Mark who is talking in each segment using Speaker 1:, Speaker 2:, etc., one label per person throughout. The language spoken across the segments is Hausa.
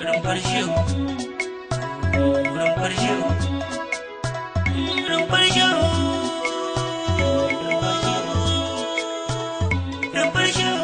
Speaker 1: rumfar shehu rumfar shehu rumfar shehu rumfar shehu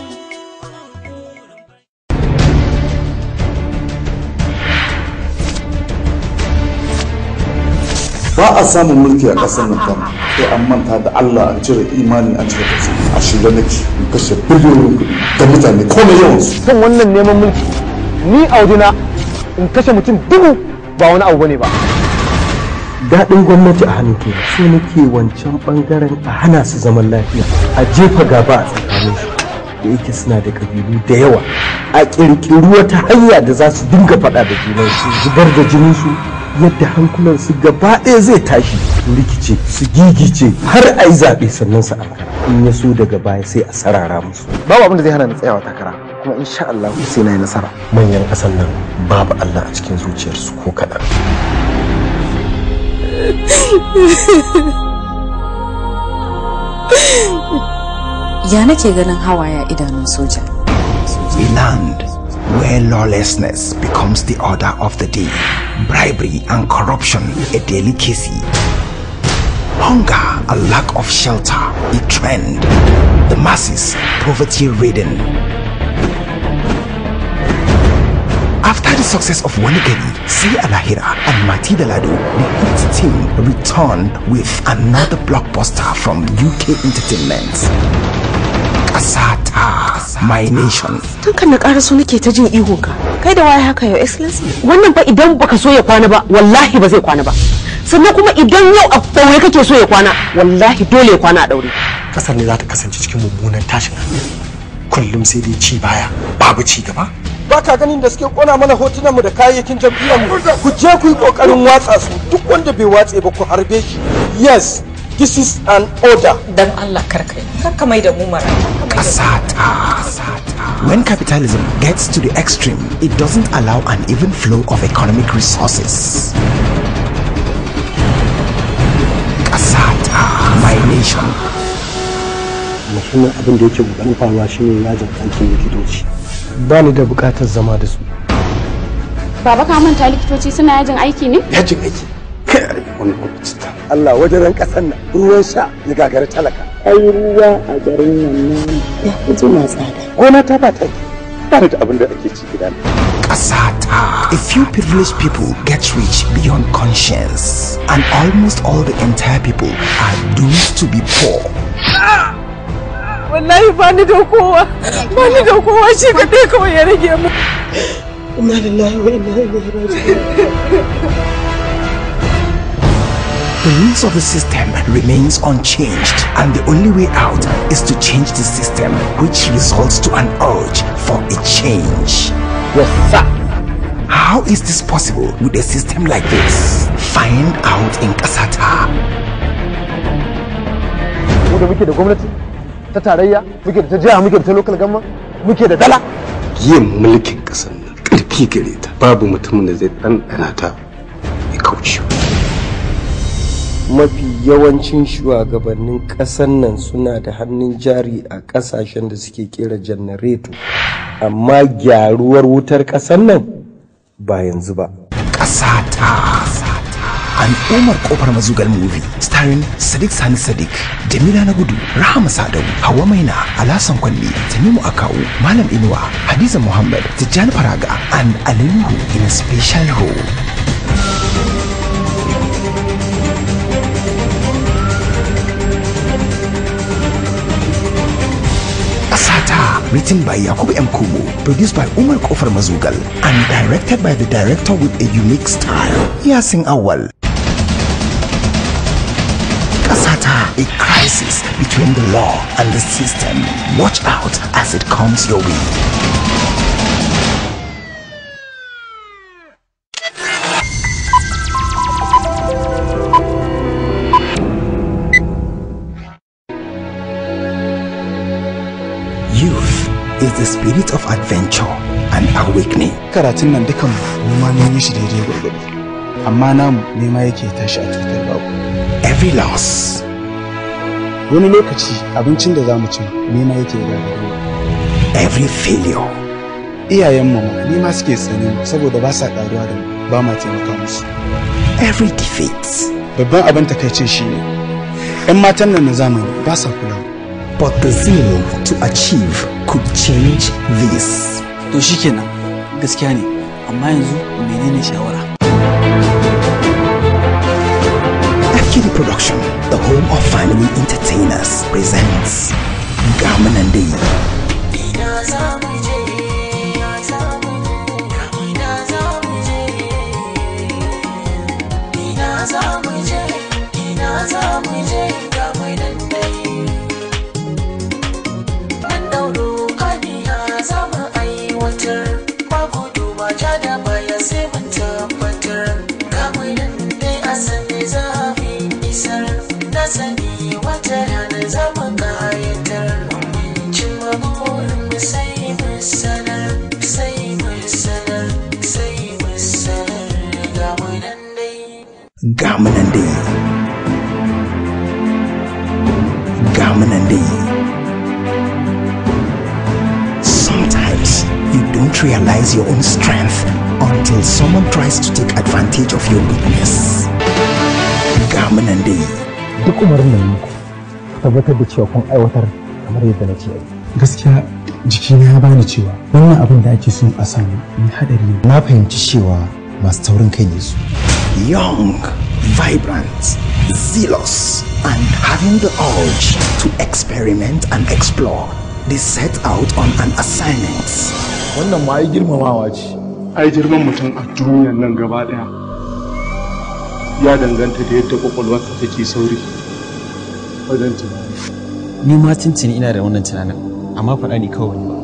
Speaker 2: ba a samun mulki a ƙasar nan kan sai an manta da Allah an cire imani an cire tausayi a shirye nake in kashe biliyoyin kuɗi ga mutane komai yawansu
Speaker 3: kan wannan neman mulki ni a wajena in kashe mutum dubu ba wani abu bane ba daɗin gwamnati a hannun ke so nake wancan ɓangaren a hana su zaman lafiya a jefa gaba a tsakanin su da yake suna da kabilu da yawa a ƙirƙiri wata hanya da za su dinga faɗa da junan su zubar da jinin su yadda hankulan su gaba ɗaya zai tashi su rikice su gigice har a yi zaɓe sannan su ankara in ya so daga baya sai a sarara musu babu abin da zai hana ni tsayawa takara kuma insha Allah sai na yi nasara manyan ƙasar nan babu Allah a cikin zuciyarsu ko kaɗan
Speaker 4: ya nake ganin hawaya idanun soja
Speaker 5: A land where lawlessness becomes the order of the day, bribery and corruption a delicacy, hunger a lack of shelter a trend, the masses poverty ridden. After the success of Wanigari, See Alahira and Mati Dalado, the hit team returned with another blockbuster from UK Entertainment. Kasata, my nation.
Speaker 6: tun kan na ƙara so nake ta jin ihun ka kai da waye haka your excellency wannan fa idan baka so ya kwana ba wallahi ba zai kwana ba sannan kuma idan yau a daure kake so ya kwana wallahi dole ya kwana a daure
Speaker 3: kasar ne za ta kasance cikin mummunan tashin hankali kullum sai dai ci baya babu ci gaba ba ka ganin da suke kona mana hotunanmu da kayayyakin jam'iyyarmu ku je ku yi kokarin watsa su duk wanda bai watse ba ku harbe shi yes this is an order
Speaker 7: dan Allah karkai karka mai da mu mara
Speaker 5: Kasata. When capitalism gets to the extreme, it doesn't allow an even flow of economic resources. Kasata, my nation.
Speaker 3: muhimmin abin da yake kokarin faruwa shine yajin aikin likitoci ba ni da bukatar zama da su
Speaker 8: Baba ka manta likitoci suna yajin aiki ne?
Speaker 3: yajin aiki kai wani gwamnati ta Allah wajen ran kasar nan ruwan sha ya gagara talaka
Speaker 6: ai ruwa a garin nan nan ya fi jima tsada
Speaker 3: gona ta ba ta ba ni da abin da ake ci gida
Speaker 5: Kasata. A few privileged people get rich beyond conscience, and almost all the entire people are doomed to be poor.
Speaker 6: wallahi ba ni da kowa ba ni da kowa shi kadai kawai ya rage mu inna lillahi wa inna ilaihi raji'un
Speaker 5: The rules of the system remains unchanged and the only way out is to change the system which results to an urge for a change.
Speaker 3: yes sir
Speaker 5: How is this possible with a system like this? Find out in Kasata.
Speaker 3: mu da muke da gwamnati ta tarayya muke da ta jiha muke da ta local government muke da dala
Speaker 9: yin mulkin ƙasar nan ƙarfi gare ta babu mutumin da zai ɗanɗana ta ya kauce
Speaker 3: mafi yawancin shugabannin ƙasar nan suna da hannun jari a ƙasashen da suke kera janareto amma gyaruwar wutar ƙasar nan ba yanzu ba
Speaker 5: Kasata. An Umar Kofar Mazugal movie starring Sadiq Sani Sadiq, Jamila Nagudu, Rahama Sadau, Hawa Maina, Alasan Kwalli, Tanimu Akawu, Malam Inuwa, Hadiza Muhammad, Tijjani Faraga, and Alinuhu in a special role. Asata, written by Yakubu M. Kubo, produced by Umar Kofar Mazugal, and directed by the director with a unique style, Yasin Awal. Kasata, a crisis between the law and the system. Watch out as it comes your way. Youth is the spirit of adventure and awakening.
Speaker 10: karatun nan dukan mu ma mun yi shi daidai gwargwado amma namu nema yake tashi a tutar babu
Speaker 5: Every loss,
Speaker 10: wani lokaci abincin da za mu ci nema yake gagaro
Speaker 5: every failure,
Speaker 10: iyayen mu ma ni ma suke tsane mu saboda ba sa karuwa da mu ba ma taimaka musu
Speaker 5: Every defeat,
Speaker 10: babban abin takaicin shine yan matan nan na zamani ba sa kula
Speaker 5: but the zeal to achieve could change this.
Speaker 1: to shikenan gaskiya ne amma yanzu menene shawara
Speaker 5: Akiri Production, the home of family entertainers, presents Gamanande.
Speaker 11: sani wata rana zama kayatar cin burin sai mu sanar sai mu sanar sai mu sanar ga mu nan dai
Speaker 5: Gamanande. Gamanande. Sometimes you don't realize your own strength until someone tries to take advantage of your weakness. Gamanande.
Speaker 3: duk umarin nan muku tabbatar da cewa kun aiwatar kamar yadda na ce a yi.
Speaker 10: gaskiya jikina ya bani cewa wannan abin da ake son a samu mai hadari ne
Speaker 3: na fahimci cewa masu taurin kai ne su
Speaker 5: Young, vibrant, zealous, and having the urge to experiment and explore, they set out on an assignment.
Speaker 9: wannan ma ai girmamawa ce ai girman mutum a duniyar nan gaba daya ya danganta da yadda kwakwalwarsa take sauri wajen tunani
Speaker 1: ni ma tuntuni ina da wannan tunanin amma faɗa ni kawai ba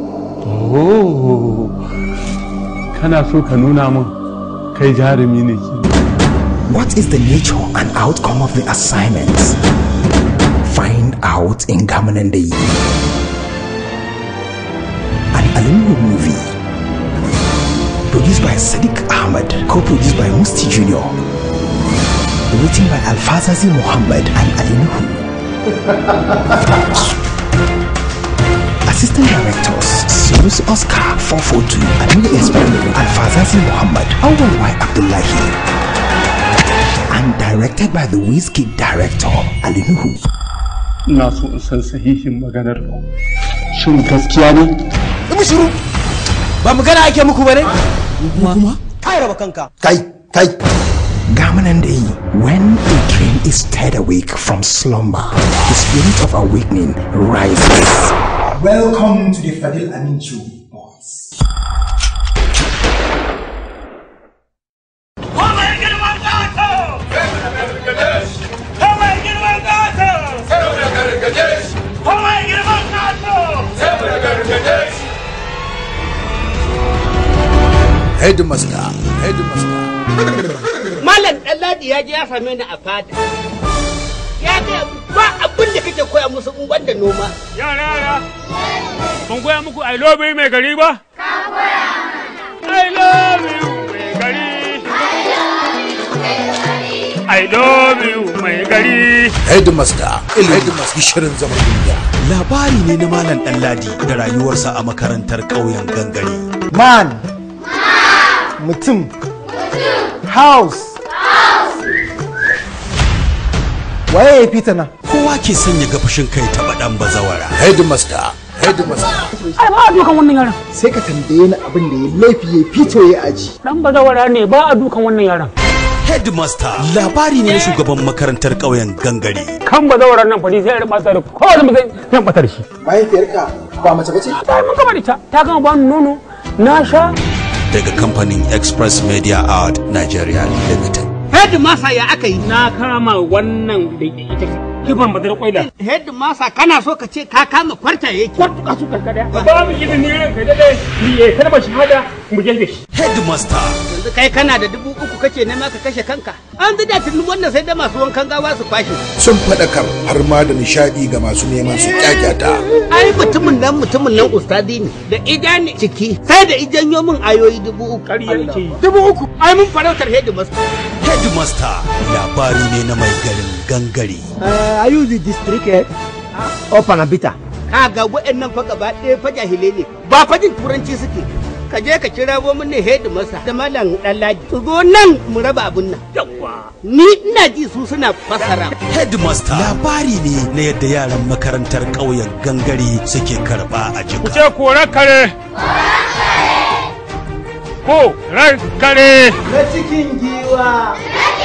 Speaker 9: oh kana so ka nuna min kai jarumi ne ke
Speaker 5: What is the nature and outcome of the assignment? Find out in Gamanande. An Alimu movie. Produced by Sadiq Ahmed, co-produced by Musti Jr. Written by Alfazazi Muhammad and Ali Nuhu. Assistant directors Sinus Oscar 442 Aminu Esmail Alfazazi Muhammad Awal Y Abdullahi and directed by the Whiskey director Ali Nuhu.
Speaker 9: ina so in san sahihin maganar ku shin gaskiya ne
Speaker 1: mu shiru ba magana ake muku bane kuma kai raba kanka
Speaker 5: Kai, kai. Gamanande, when a dream is stirred awake from slumber, the spirit of awakening rises.
Speaker 10: welcome to the Fadil Amin show boys
Speaker 12: Headmaster, headmaster.
Speaker 13: Malam Ɗanladi ya je ya same ni a fada. Ya ce ba abin da kake koya musu in banda noma.
Speaker 14: Yara yara, ban koya muku I love you mai gari ba? Ka koya I love you mai gari. I love you mai gari.
Speaker 12: Headmaster, headmaster shirin zaman duniya.
Speaker 15: Labari ne na Malam Ɗanladi da rayuwarsa a makarantar ƙauyen gangare.
Speaker 3: man mutum house waye ya fita nan
Speaker 15: Kowa ke sanya ga fushin kai taɓa ɗan bazawara.
Speaker 12: Headmaster, headmaster.
Speaker 14: Ai ba a dukan wannan yaran.
Speaker 3: sai ka tambaye ni abin da ya laifi ya fito ya aji
Speaker 14: Dan bazawara ne ba a dukan wannan yaran.
Speaker 15: Headmaster labari ne na shugaban makarantar ƙauyen gangare.
Speaker 14: Kan bazawaran nan fari sai ya rubuta da kowane mutum zai batar shi.
Speaker 3: mahaifiyarka ba mace bace
Speaker 14: Ta mun gama da ita, ta gama ba ni nono, na sha.
Speaker 15: Daga kamfanin Express Media Art Nigeria Limited.
Speaker 13: Head masa ya aka yi.
Speaker 14: Na kama wannan da ita kifan badar kwaila.
Speaker 13: Head masa kana so ka ce ka kama kwarta yake.
Speaker 14: Kwartuka su karkada. Ba mu izini ranka da dai, ni ya karba shahada mu jefe shi.
Speaker 15: Headmaster
Speaker 13: Yanzu kai kana da dubu uku kake nema ka kashe kanka. An zida tuni wannan sai da masu wankan gawa su kwashe.
Speaker 12: Sun faɗakar har ma da nishaɗi ga masu neman su kyakyata.
Speaker 13: Ai mutumin nan mutumin nan ustadi ne da idani ciki sai da ijanyo min ayoyi dubu uku.
Speaker 14: Ƙarya yake yi.
Speaker 13: Dubu uku. Ai mun farautar head masa.
Speaker 15: Headmaster labari ne na mai garin gangare.
Speaker 13: I use the district head. Open a bita. Kaga waɗannan fa gaba ɗaya fa jahilai ne ba fa jin turanci suke ka je ka kira wo mini head masa da malam Dallaji su zo nan mu raba abun nan yawa ni ina ji su suna fasara
Speaker 15: Headmaster labari ne na yadda yaran makarantar ƙauyen gangare suke karɓa a
Speaker 14: Ku
Speaker 15: jika.
Speaker 14: ce korar kare. Ko ran kare.
Speaker 1: Na cikin giwa.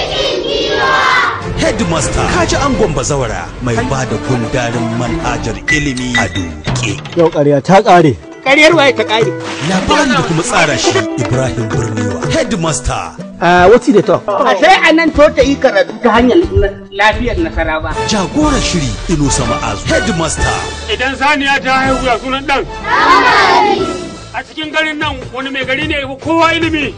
Speaker 15: Headmaster kaji angon bazawara mai ba da gundarin manhajar ilimi a duke.
Speaker 3: Yau ƙarya ta ƙare.
Speaker 13: ƙaryar waye ta ƙare
Speaker 15: Labari da kuma tsara shi Ibrahim Birniwa. Headmaster
Speaker 1: Uh, what's the talk?
Speaker 13: a sai a nan to ta yi karatu ta hanyar lafiyar nasara ba
Speaker 15: jagoran shiri Inusa Ma'azu. Headmaster
Speaker 14: Idan saniya ta haihu ya sunan ɗan. A cikin garin nan wani mai gari ne ya fi kowa ilimi.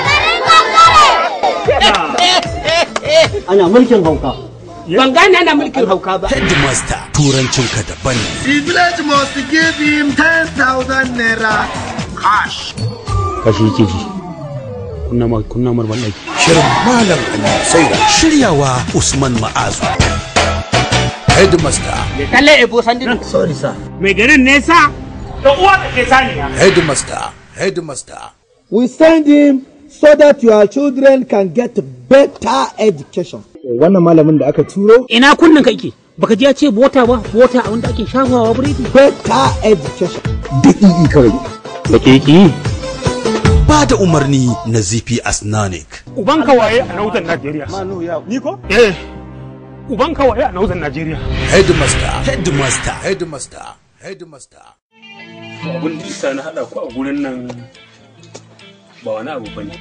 Speaker 1: Ana mulkin hauka.
Speaker 13: ban gane ana mulkin hauka ba
Speaker 15: Headmaster turancinka daban ne.
Speaker 16: The village must give him 10,000 naira cash.
Speaker 14: Kashi yake ji. Kunna ma kunna mar ɗaki.
Speaker 12: Shirin Malam Ali Saira.
Speaker 15: Shiryawa Usman Ma'azu.
Speaker 12: Headmaster.
Speaker 13: kalle ebo sandin
Speaker 1: Sorry sir.
Speaker 14: Mai garin nesa. Da uwa da ke saniya.
Speaker 12: Headmaster. Headmaster.
Speaker 17: We send him so that your children can get better education.
Speaker 3: Wannan malamin da aka turo
Speaker 18: Ina kunnen ka ike? Baka ji ya ce bota ba, bota a wanda ake shafawa biredi.
Speaker 17: Better education.
Speaker 3: daƙiƙi kawai.
Speaker 14: Da ke yi.
Speaker 15: Ba da umarni na ZP Asnanik.
Speaker 14: Uban kawaye a nautan Najeriya. Ni ko? Eh. Uban kawaye a nautan Najeriya.
Speaker 12: Headmaster.
Speaker 15: Headmaster.
Speaker 12: Headmaster. Headmaster.
Speaker 14: Abin da isa na haɗa ku a gurin nan ba wani abu ba ne.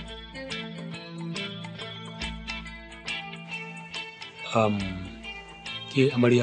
Speaker 14: Um, ke amarya,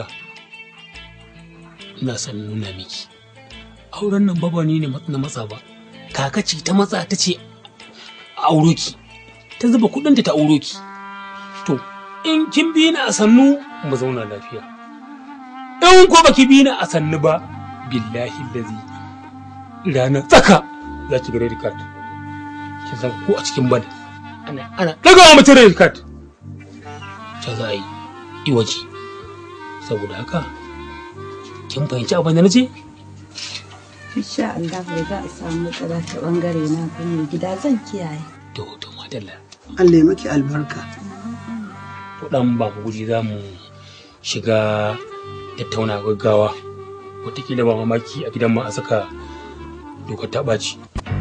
Speaker 14: ina son nuna miki. Auren nan ba ni ne na matsa ba. Kaka ce ta matsa ta ce a auro ki. Ta zuba kuɗinta ta auro ki. To, in kin bi ni a sannu mu zauna lafiya. In ko baki bi ni a sannu ba, billahi lazi ranar tsaka za ki ga red card ki san ko a cikin bad ana ana daga wa mutum red card ta za a yi iwaji saboda haka kin fahimci abin da na ce
Speaker 19: Insha Allah ba za a samu matsala ta bangare na ba mai gida zan kiyaye.
Speaker 14: to to madalla
Speaker 1: Allah ya maki albarka.
Speaker 14: to dan ba mu guri za mu shiga tattauna gaggawa wataƙila ba mamaki a gidan mu a saka dokar ta ɓaci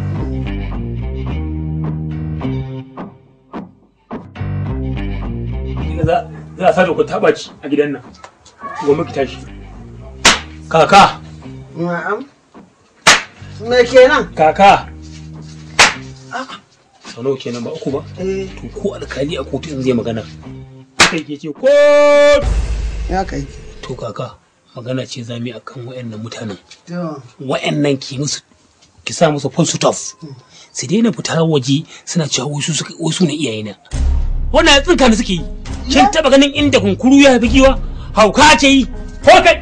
Speaker 14: za za a sa dokar ta ɓaci a gidan nan goma ki tashi kaka
Speaker 1: Na'am. Me kenan?
Speaker 14: kaka sau nawa kenan ba uku ba
Speaker 1: Eh,
Speaker 14: to ko alkali a kotu in zai magana kai ke ce ko
Speaker 1: ya kai.
Speaker 14: to kaka magana ce za mu yi akan wayannan mutanen
Speaker 1: To,
Speaker 14: wayannan ki musu ki sa musu full stop su daina fita waje suna cewa wasu suka wasu ne iyayena wannan tsinka ne suke yi kin taba ganin inda kunkuru ya fi giwa hauka ce yi ko kai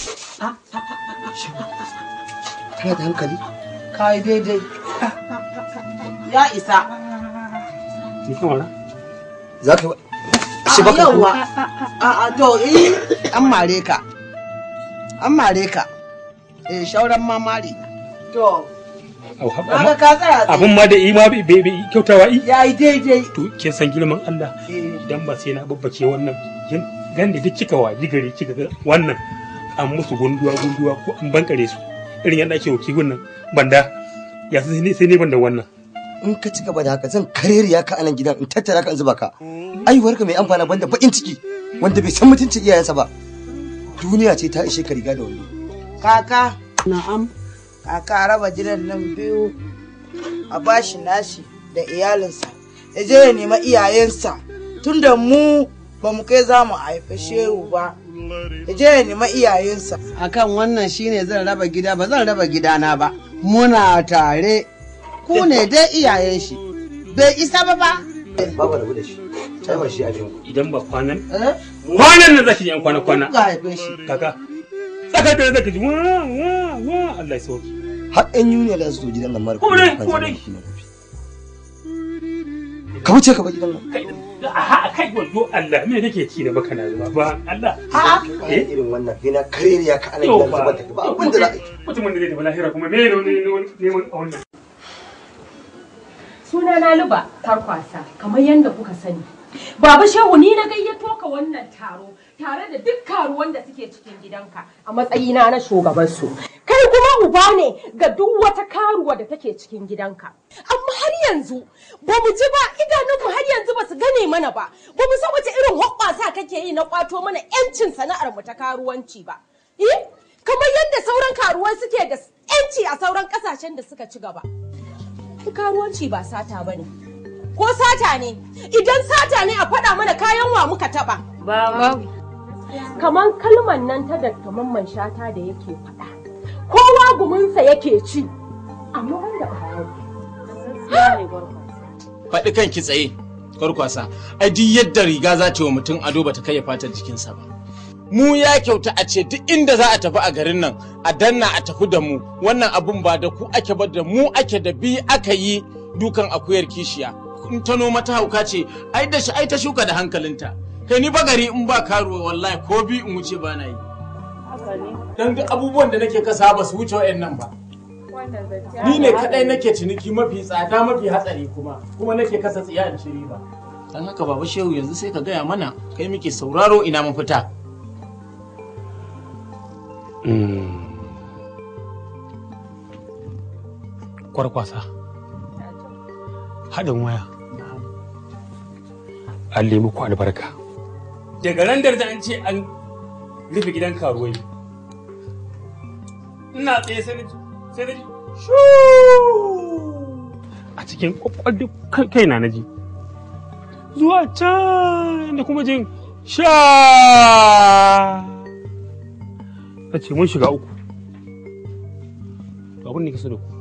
Speaker 1: kana da hankali? Ka yi daidai. Ya isa.
Speaker 14: ni kan wara
Speaker 3: Za ka yi
Speaker 1: Shi baka yawa. A a to eh an mare ka. An mare ka. Eh shauran ma mare. To, kaga ka tsaya tsaye.
Speaker 14: abin ma da yi ma bai bai kyautawa yi
Speaker 1: Ya yi daidai.
Speaker 14: to kin san girman Allah
Speaker 1: Eh.
Speaker 14: idan ba sai na babbace wannan kin ganda duk kika waji gari kika ga wannan an musu gunduwa gunduwa ko an bankare su irin yadda ake wuki gunnan banda ya sai ne sai ne banda wannan
Speaker 3: in ka ci gaba da haka zan kareriya ka anan gidan in tattara ka in zuba ka aiwarka mai amfana banda bakin ciki wanda bai san mutuncin iyayensa ba duniya ce ta ishe ka riga da wando
Speaker 1: Kaka. Na'am. Kaka raba gidan nan biyu a bashi nashi da iyalinsa. Ya je ya nema iyayensa tunda mu ba mu kai za mu haifi shehu ba. Ya je ya nema iyayensa. Akan wannan shine zan raba gida ba zan raba gidana ba. Muna tare. Ku ne dai iyayen shi. Bai isa ba ba.
Speaker 3: babu rabu da shi sai ba shi a jinku
Speaker 14: idan ba kwanan kwanan nan zaki ji an kwana kwana
Speaker 1: Ga haife shi.
Speaker 14: kaka tsakar da zaka ji wa wa wa Allah ya sauki
Speaker 3: har ɗan yuniya da su zo gidan nan mara
Speaker 14: Kuma dai, kuma dai.
Speaker 3: ka wuce ka bar gidan nan
Speaker 14: a kai wajo Allah me kake ci da baka na zuba ba Allah
Speaker 3: eh irin wannan kai na kareriya ka anan
Speaker 14: Yau
Speaker 3: gidan
Speaker 14: ba.
Speaker 3: zuba ta ba abin da za a yi
Speaker 14: mutumin da zai tafi lahira kuma me ne ne neman a wannan
Speaker 20: Suna na Luba Tarkwasa, kamar yadda kuka sani. Baba Shehu ni na gayyato ka wannan taro tare da duk karuwan da suke cikin gidanka a matsayina na shugabansu. Kai kuma uba ne ga duk wata karuwa da take cikin gidanka. Amma har yanzu ba mu ji ba idanunmu har yanzu ba su gane mana ba. Ba mu san wace irin hoɓɓasa kake yi na kwato mana 'yancin sana'ar mu ta karuwanci ba. Eh? Kamar yadda sauran karuwai suke da 'yanci a sauran ƙasashen da suka ci gaba. Karuwanci ba sata ba ne. ko sata ne idan sata ne a faɗa mana kayan wa muka taɓa ba kaman kalman nan ta da mamman shata da yake faɗa kowa guminsa yake ci amma wanda
Speaker 21: faɗi kan ki tsaye kwarkwasa ai duk yadda riga za ta yi wa mutum ado bata kai fatar jikinsa ba mu ya kyauta a ce duk inda za a tafi a garin nan a danna a tafi da mu wannan abun ba da ku ake ba da mu ake da bi aka yi dukan akuyar kishiya in ta noma ta hauka ce ai da shi ai ta shuka da hankalinta kai ni bagari in ba karuwa wallahi ko bi in wuce ba na yi dan duk abubuwan da nake kasa ba su wuce wa'annan ba ni ne kadai nake ciniki mafi tsada mafi hatsari kuma kuma nake kasa tsiya in ci riba dan haka baba shehu yanzu sai ka gaya mana kai muke sauraro ina mafita
Speaker 18: kwarkwasa haɗin waya an lemu ku albarka daga ran da an ce an rufe gidan karuwai ina tsaye sai na ji sai na ji a cikin kwakwalli kai na ji zuwa can da kuma jin sha na ce mun shiga uku to abin da ke so da ku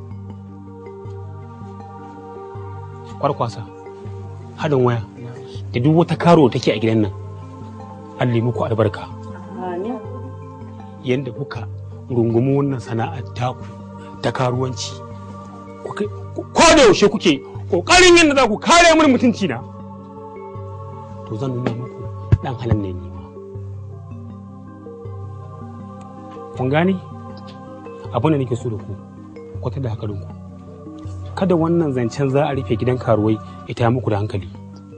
Speaker 18: kwarkwasa haɗin waya da duk wata karo take a gidan nan an muku albarka yadda kuka rungumi wannan sana'ar taku ta karuwanci ko da yaushe kuke ƙoƙarin yadda za ku kare mini mutunci na to zan nuna muku ɗan halin ne nima kun gane abin da nake so da ku kwatar da hankalinku kada wannan zancen za a rufe gidan karuwai ita muku da hankali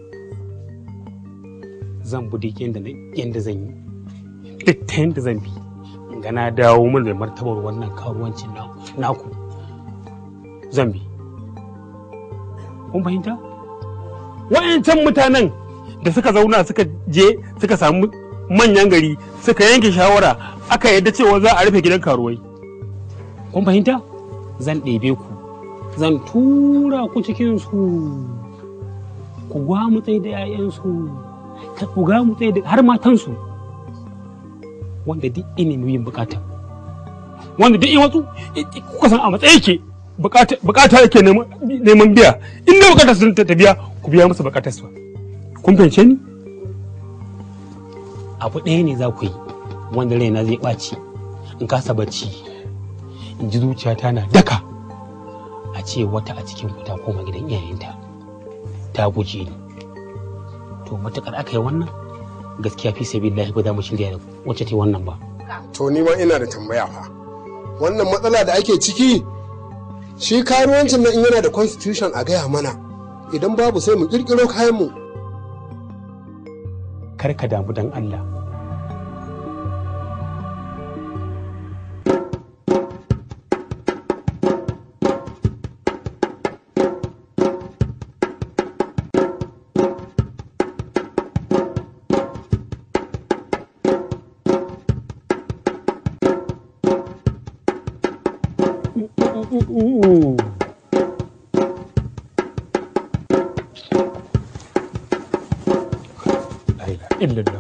Speaker 18: zan bi duk yadda zan yi duk ta yadda zan bi ga na dawo min da martabar wannan karuwancin naku zan bi kun fahimta wa'yancan mutanen da suka zauna suka je suka samu manyan gari suka yanke shawara aka yadda cewa za a rufe gidan karuwai kun fahimta zan ɗebe ku zan tura ku cikin su ku gwamutsai da 'ya'yansu ku gwamutsai da har matansu wanda duk ini yin bukata wanda duk wasu kuka san a matsayi ke bukata yake neman biya inda bukata sun ta biya ku biya masa bukatar su kun fahimce ni abu ɗaya ne za ku yi wanda raina zai ɓaci in kasa bacci in ji zuciyata na daka a ce wata a cikin ku ta koma gidan iyayenta ta guje ni to matukar aka yi wannan gaskiya fi sabi lahi ba za mu shirya da wacce ta wannan ba
Speaker 12: to ni ma ina da tambaya fa wannan matsala da ake ciki shi karuwancin nan in yana da constitution a gaya mana idan babu sai mu kirkiro kayan mu
Speaker 18: kar ka damu dan Allah illallah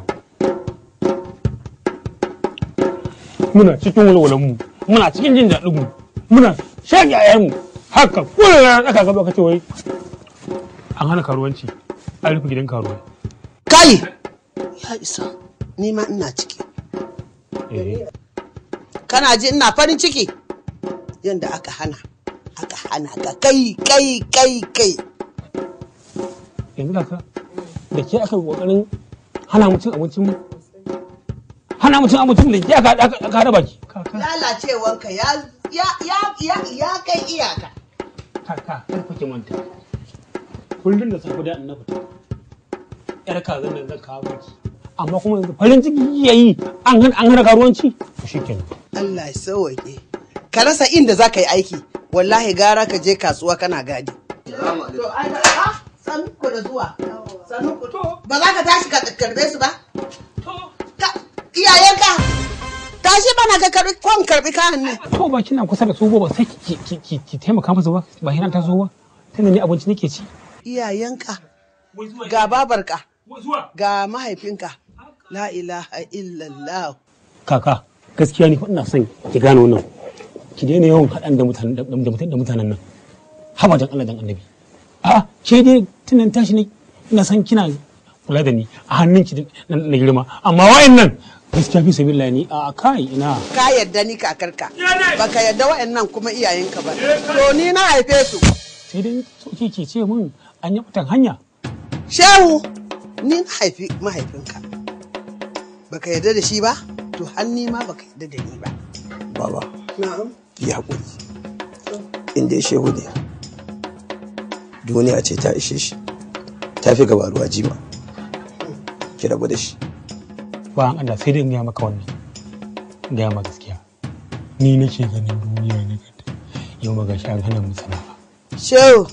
Speaker 18: muna cikin walwalan mu muna cikin jin daɗin mu muna shan yayan mu haka kullum na aka gaba ka ce wai an hana karuwanci an rufe gidan karuwai
Speaker 22: kai ya isa ni ma ina ciki kana ji ina farin ciki yadda aka hana aka hana ka kai kai kai kai
Speaker 18: yanzu kaka da ke aka kokarin hana mutum abincin mu hana mutum abincin da ke aka aka hada baki
Speaker 22: lalacewanka ya ya ya ya ya kai iyaka
Speaker 18: kaka kar kuke manta
Speaker 14: kullum da safe da in na fita yar kazan nan zan kawo miki amma kuma yanzu farin ciki yayi an hana an hana karuwanci to shikenan
Speaker 22: Allah ya sauwaƙe ka rasa inda za ka yi aiki wallahi gara ka je kasuwa kana gadi to ai a sanu ku da zuwa sanu ku ba za ka tashi ka karbe su ba Ka- iyayenka tashi bana ka karbi kwan karbi kayan ne
Speaker 14: to ba kina kusa da su ba sai ki ki ki ki taimaka musu ba ba hinan ta zo ba tunda ni abinci nake ci
Speaker 22: iyayenka ga babarka ga mahaifinka la ilaha illallah
Speaker 14: kaka gaskiya ni fa ina son ki gane wannan ki daina yawan haɗan da mutanen da mutanen da mutanen nan haba dan Allah dan annabi a ke dai tunan tashi ne ina san kina kula da ni a hannunki na na girma amma wa'annan gaskiya fi sabilillah ni a kai ina
Speaker 22: ka yadda ni kakarka baka yadda wa'annan kuma iyayenka ba to ni na haife su
Speaker 14: sai dai so ke ce min an yi mutan hanya
Speaker 22: shehu ni na haifi mahaifinka baka yadda da shi ba to hanni ma baka yadda da ni ba
Speaker 2: Baba,
Speaker 22: na'am
Speaker 2: yi haƙuri. In dai shehu ne. Duniya ce ta ishe shi. Ta fi gaba ruwa jima. Ki rabu da shi.
Speaker 14: ba an Allah sai dai in gaya maka wannan in gaya ma gaskiya ni nake ganin duniya ne yau ma gashi an hana mu sana'a
Speaker 22: shehu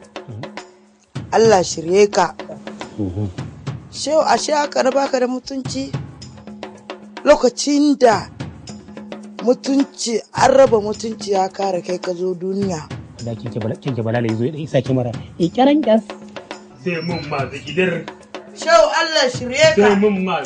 Speaker 22: Allah shirye ka shehu ashe aka raba ka da mutunci lokacin da mutunci an raba mutunci ya kare kai ka zo duniya
Speaker 14: da kike bala kike bala yazo ya isa kimara ikiran gas sai mun ma zikidir
Speaker 22: shehu Allah shirye ka
Speaker 14: sai mun ma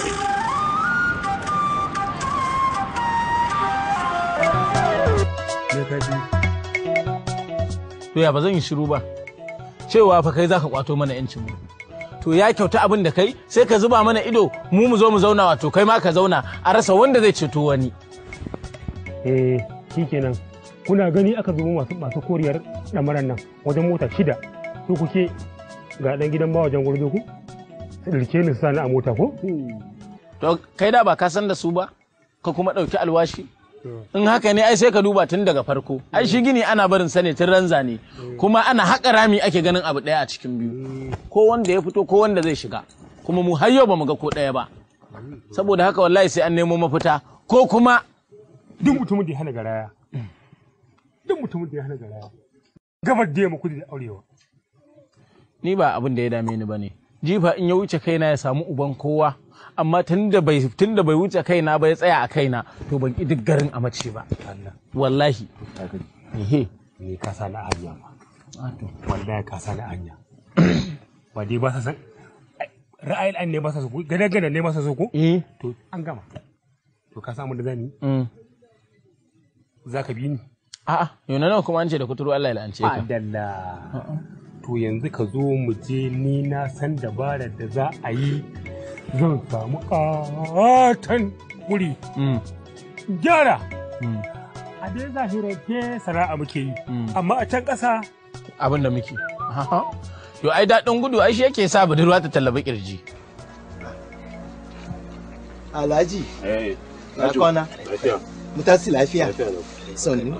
Speaker 21: to ya ba zan yi shiru ba cewa fa kai zaka kwato mana yancin mu to ya kyauta abin da kai sai ka zuba mana ido mu mu zo mu zauna wato kai ma ka zauna a rasa wanda zai ceto wani
Speaker 14: eh shikenan kuna gani aka zubo masu masu koriyar damaran nan wajen mota shida su kuke ga dan gidan ba wajen gurbe ku su dirke ni su sani a mota ko
Speaker 21: to kai da ba ka san da su ba ka kuma ɗauki alwashi in haka ne ai sai ka duba tun daga farko ai shi gini ana barin sa ne tun ranza ne kuma ana haƙa rami ake ganin abu ɗaya a cikin biyu ko wanda ya fito ko wanda zai shiga kuma mu har yau ba mu ga ko ɗaya ba saboda haka wallahi sai an nemo mafita ko kuma
Speaker 14: duk mutumin da ya hana garaya duk mutumin da ya hana garaya gabar da yamma kudu da aurewa
Speaker 21: ni ba abin da ya dame ni bane jifa in ya wuce kaina ya samu uban kowa amma tunda bai tunda bai wuce kaina ba ya tsaya a kaina to ban ki duk garin a mace ba wallahi ehe
Speaker 14: ni ka sa na hanya ma wallahi ka sa na hanya ba dai ba sa san ra'ayin an ne ba sa so ko gada gada ne ba sa so ko
Speaker 21: eh
Speaker 14: to an gama to ka samu da zani za ka bi ni
Speaker 21: a'a yau nawa kuma an ce da kuturu Allah ya la'ance ka
Speaker 14: adalla to yanzu ka zo mu je ni na san dabarar da za a yi zan samu ƙatan wuri gyara a dai zahirance sana'a muke yi amma a can ƙasa
Speaker 21: abin da muke yo ai daɗin gudu ai shi yake sa budurwa ta tallabi kirji
Speaker 3: Alhaji. Na kwana. Mu tasi lafiya. Sannu.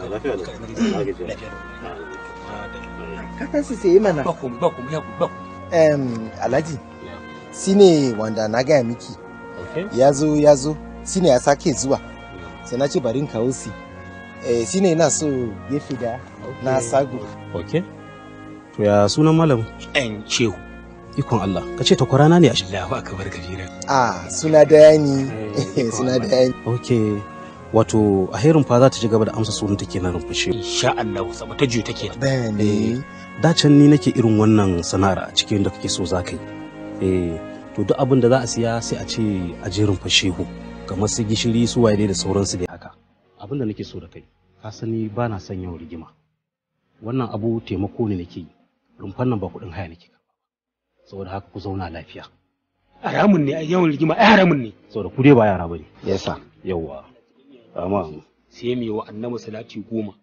Speaker 3: Ka tasi sai mana.
Speaker 14: Bakum bakum ya bakum.
Speaker 3: Em Alhaji. Sine wanda na gaya miki. Ya zo ya zo. Sine ya sake zuwa. Sai na ce bari in kawo si. Eh sine ina so gefe da na sago.
Speaker 4: Ok. To ya sunan malam?
Speaker 14: Ɗan shehu.
Speaker 4: Ikon Allah. Ka ce takwarana ne a shi.
Speaker 14: Allahu akbar kabira.
Speaker 3: Ah suna daya ne. Suna daya ne.
Speaker 4: Ok. Wato a herin fa za ta ci gaba da amsa sunan take na rumfashe.
Speaker 14: Insha Allah sabu ta juyo take.
Speaker 3: Bene.
Speaker 4: Da can ni nake irin wannan sana'ar a cikin da kake so za ka yi. Eh to duk abin da za a siya sai a ce a jerin fashehu kamar su gishiri su waye da sauransu dai haka. Abin da nake so da kai ka sani ba na son yawan rigima. Wannan abu taimako ne nake yi. Rumfan nan ba kuɗin haya nake saboda haka ku zauna lafiya.
Speaker 14: Haramun ne yawan rigima ai haramun ne.
Speaker 4: Saboda ku dai ba yara bane.
Speaker 3: Yasa.
Speaker 4: Yawwa. Amma
Speaker 14: sai mai wa annabi salati goma.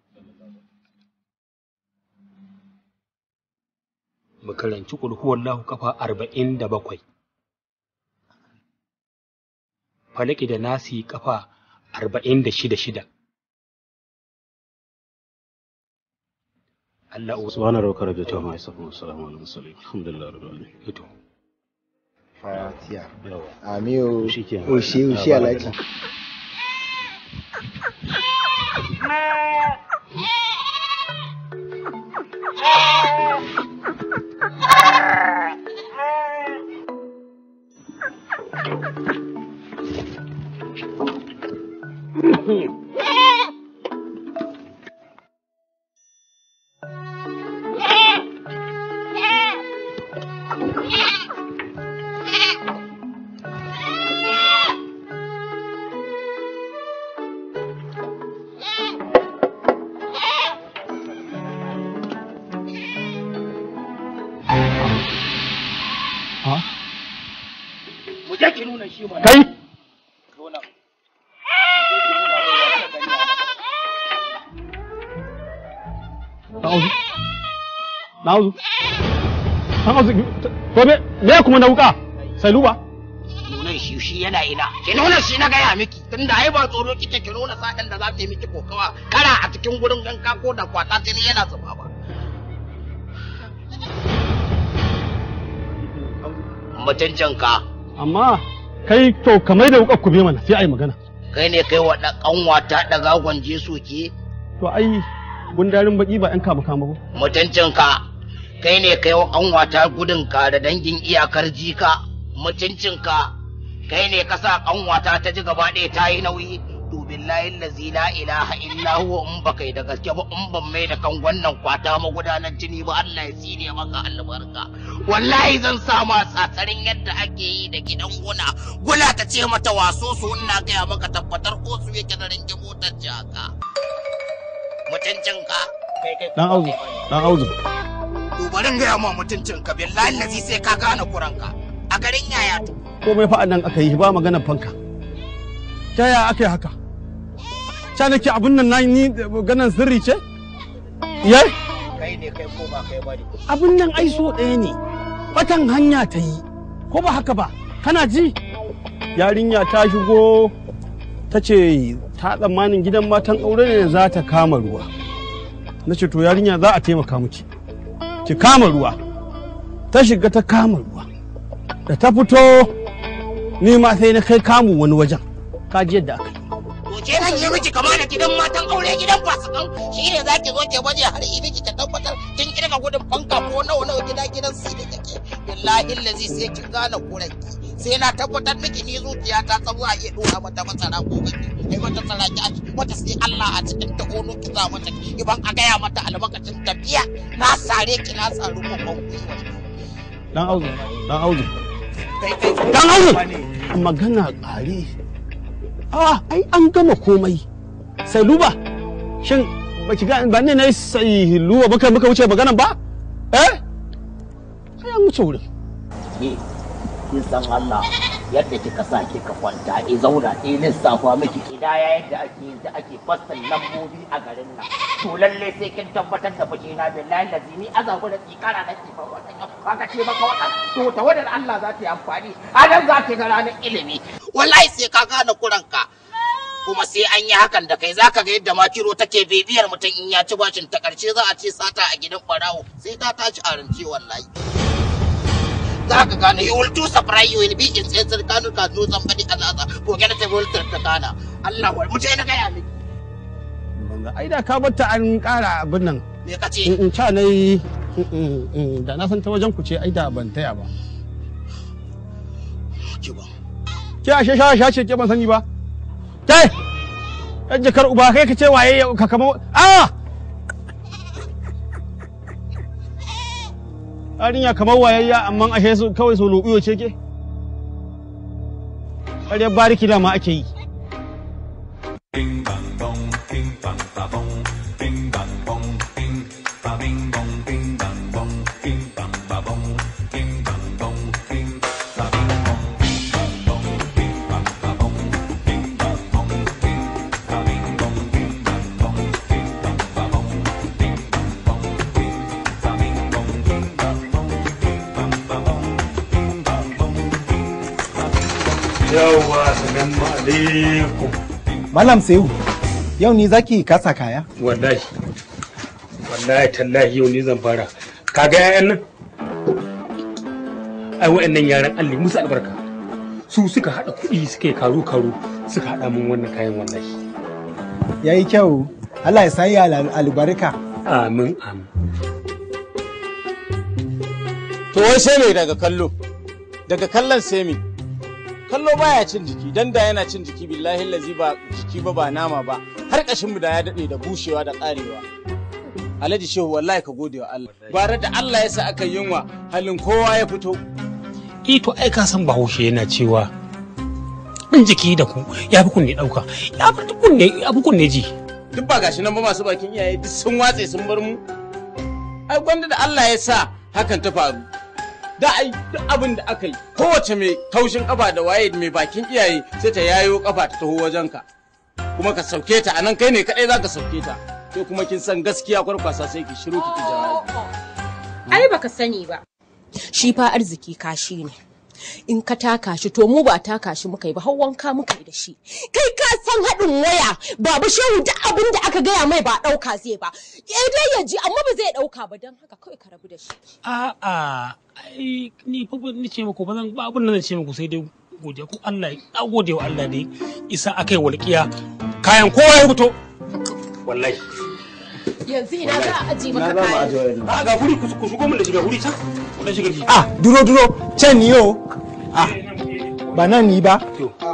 Speaker 14: Mu karanci kulhuwallahu kafa arba'in da bakwai. Falaki da nasi kafa arba'in da shida shida.
Speaker 4: Allah subhana rabbika rabbil izzati amma yasifun wa salamun alal mursalin alhamdulillahi rabbil alamin ito
Speaker 10: fatiya
Speaker 4: yawa
Speaker 10: amiyo
Speaker 4: shikenan
Speaker 10: oshe oshe alhaji
Speaker 13: Mu je ki nuna shi mana.
Speaker 3: kai
Speaker 13: Nuna.
Speaker 3: na'uzu na'uzu na'uzu to me me kuma na wuka sai luba
Speaker 13: Nunan shi shi yana ina. Ki nuna shi na gaya miki. Tunda ai ba tsoro kike ki nuna sa'an da za ta yi miki kokawa. Kara a cikin gurin ganka ko da kwata jini yana zuba ba. Mutuncinka.
Speaker 3: amma kai to kamar da wukar ku be mana sai ai magana
Speaker 13: Kai ne kai wa ɗan ƙanwata ɗaga gwanje soke.
Speaker 3: to ai gundarin baki ba yan kama kama ba
Speaker 13: mutuncinka kai ne kai wa kanwata gudunka da dangin iyakar jika mutuncinka kai ne ka sa kanwata ta ji gaba ɗaya ta yi nauyi to billahi lazi la ilaha illa huwa in ba kai da gaske ba in ban mai da kan wannan kwata magudanar jini ba Allah ya tsine maka albarka wallahi zan sa ma tsatsarin yadda ake yi da gidan guna gula ta ce mata waso su ina gaya maka tabbatar ko su yake da ringe motar jaka mutuncinka kai kai
Speaker 3: dan auzu dan auzu
Speaker 13: to bari in gaya ma mutuncinka billahi lazi sai ka gane kuranka a garin yaya to
Speaker 3: komai fa nan aka yi ba maganar fanka ta yaya aka yi haka ta nake abin nan na ni ganin sirri ce yai
Speaker 13: kai ne kai ko ba kai bane
Speaker 3: abin nan ai so ɗaya ne batan hanya ta yi ko ba haka ba kana ji yarinya ta shigo ta ce ta tsammanin gidan matan aure ne za ta kama ruwa na ce to yarinya za a taimaka miki ki kama ruwa ta shiga ta kama ruwa da ta fito ni ma sai na kai kamu wani wajen ka ji yadda aka yi
Speaker 13: to ke nan yi miki kama da gidan matan aure gidan fasikan shi ne za ki zo ke baje har idi ki ta tabbatar kin kirga gudun fanka ko nawa nawa gida gidan su da kake billahi lazi sai kin gane kuranki sai na tabbatar miki ni zuciya ta tsawo a iya dora mata masara ko gaki ai mata tsara ki a mata sai Allah a cikin ta ono ki za mata iban a gaya mata albarkacin tafiya na sare ki na saru ko ban
Speaker 3: dan auzu dan auzu dan auzu magana ƙare ah ai an gama komai sai luba shin ba ki ga ba ne na sai luba baka muka wuce maganan ba eh sai an wuce wurin
Speaker 13: ke kin san Allah yadda kika sa kika kwanta e zauna e lissafa miki kidaya yadda ake yadda ake fassan lambobi a garin nan to lalle sai kin tabbatar da fushi na billahi lazimi azabu da tsikara da ke faruwa kaga ce maka wadan to tawadar Allah za ta yi amfani a nan za ta ga ranar ilimi wallahi sai ka gane kuranka kuma sai an yi hakan da kai zaka ga yadda makiro take bibiyar mutum in ya ci bashin ta karshe za a ce sata a gidan barawo sai ta tashi a rance wallahi za ka gane you will do surprise you will be in sensor kanu ka do somebody another ko gana ta will ta kana Allah wal mutai na gaya miki
Speaker 3: ai da ka batta an ƙara abin nan
Speaker 13: me kace
Speaker 3: in in ca nayi da na san ta wajen ku ce ai da ban taya ba ke ashe sha sha ce ke ban sani ba kai yan jakar uba kai ka ce waye ka kama a yarinya kamar wayayya amma ashe su kawai so lobiyo ce ke ƙaryar bariki da ma ake yi
Speaker 9: Yawwa, salamu alaikum.
Speaker 10: Malam Sehu, yau ni zaki kasa kaya?
Speaker 9: Wallahi.
Speaker 18: wallahi tallahi yau ne zan fara kaga yayan nan ai wa'annan yaran Allah ya musu albarka su suka hada kuɗi suka yi karo karo suka hada min wannan kayan wallahi
Speaker 10: yayi kyau Allah ya sayi al- albarka
Speaker 18: amin amin
Speaker 21: to wai sai mai daga kallo daga kallon sai me kallo baya cin jiki dan da yana cin jiki billahi lazi ba jiki ba ba nama ba har kashin mu da ya dade da bushewa da karewa Alhaji Shehu wallahi ka gode wa Allah bare da Allah ya sa aka yunwa halin kowa ya fito
Speaker 18: eh to ai ka san bahaushe yana cewa in jiki da ku ya fi kunne dauka ya fi kunne ya fi kunne ji
Speaker 21: duk ba gashi nan ba masu bakin iyaye duk sun watse sun bar mu ai gwanda da Allah ya sa hakan ta faru da ai duk abin da aka yi kowace mai taushin kafa da waye mai bakin iyaye sai ta yayo kafa ta taho wajenka kuma ka sauke ta anan kai ne kadai zaka sauke ta sai kuma kin san gaskiya kwarkwasa sai ki shiru ki ki jawabi
Speaker 20: ai baka sani ba shi fa arziki kashi ne in ka taka shi to mu ba taka shi muka yi ba har wanka muka yi da shi kai ka san haɗin waya babu shehu duk abin da aka gaya mai ba ɗauka zai ba eh dai ya ji amma ba zai ɗauka ba don haka kawai ka rabu da shi
Speaker 18: a'a ai ni fa ba ni ce muku ba zan ba abin da zan ce muku sai dai godiya ko Allah ya gode wa Allah dai isa akai walƙiya kayan kowa ya fito wallahi
Speaker 20: yanzu ina za a aji maka kayan
Speaker 18: a ga guri ku shigo mun da shiga guri can ku da shiga
Speaker 10: ah duro duro can ni yo ah ba nan ni ba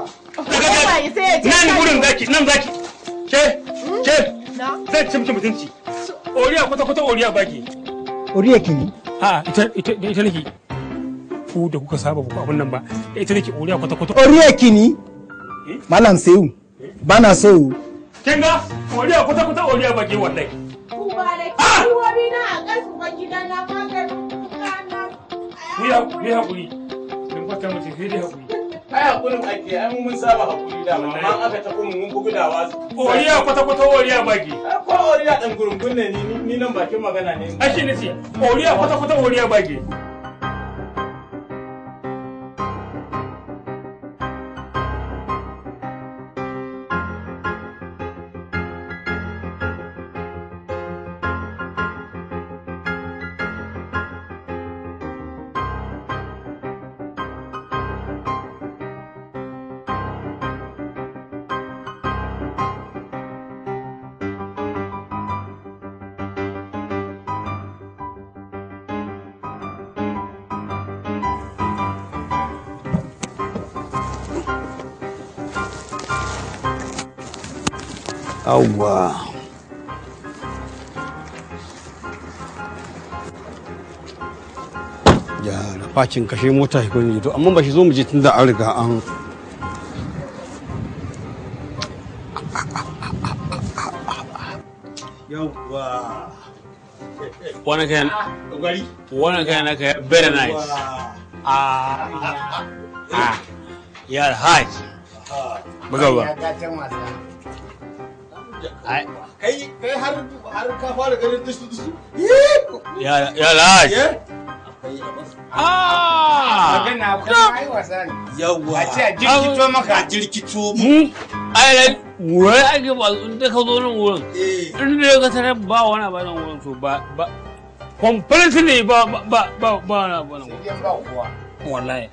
Speaker 18: nan gurin zaki nan zaki ke ke zan ci miki mutunci oriya kwata kwata oriya baki
Speaker 10: oriya kini
Speaker 18: a ita ita ita nake ku da kuka saba ku abin nan ba ita nake oriya kwata kwata
Speaker 10: oriya kini malam sehu bana so
Speaker 18: kin ga oriya kwata kwata oriya baki wallahi
Speaker 20: Uba da kiwobi na a ƙasa ban gida na maganin
Speaker 18: ku ya ku ya hakuri dan fata mace sai dai hakuri
Speaker 21: ai hakurin ake ai mun mun saba hakuri da amma an aka tafi mun bugu da wasu
Speaker 18: oriya kwata kwata oriya baki
Speaker 21: ko oriya dan gurungun ne ni ni nan bakin magana ne
Speaker 18: ashe ne ce oriya kwata kwata oriya baki
Speaker 2: Yawwa.
Speaker 7: ya da fakin kashe mota shi gwani to amma ba shi zo mu je tun da an riga an
Speaker 2: Yawwa.
Speaker 18: Wannan kayan wannan kayan naka very nice. Ah, ah, yar haj. Buga ba. Ai,
Speaker 12: kai kai har har ka fara ganin dusu dusu
Speaker 18: yar yar haj.
Speaker 12: Ah!
Speaker 18: Magana
Speaker 12: kuma ai wasa ne.
Speaker 7: Yawwa.
Speaker 12: A ce a jirkito maka.
Speaker 7: A jirkito
Speaker 18: mu. Ai, wurin ake ba in da ka zo nan wurin. In da ka tare ba wani ba nan wurin to ba ba complete ne ba ba ba ba ba na ba nan wurin.
Speaker 12: ba kuwa.
Speaker 18: Wallahi.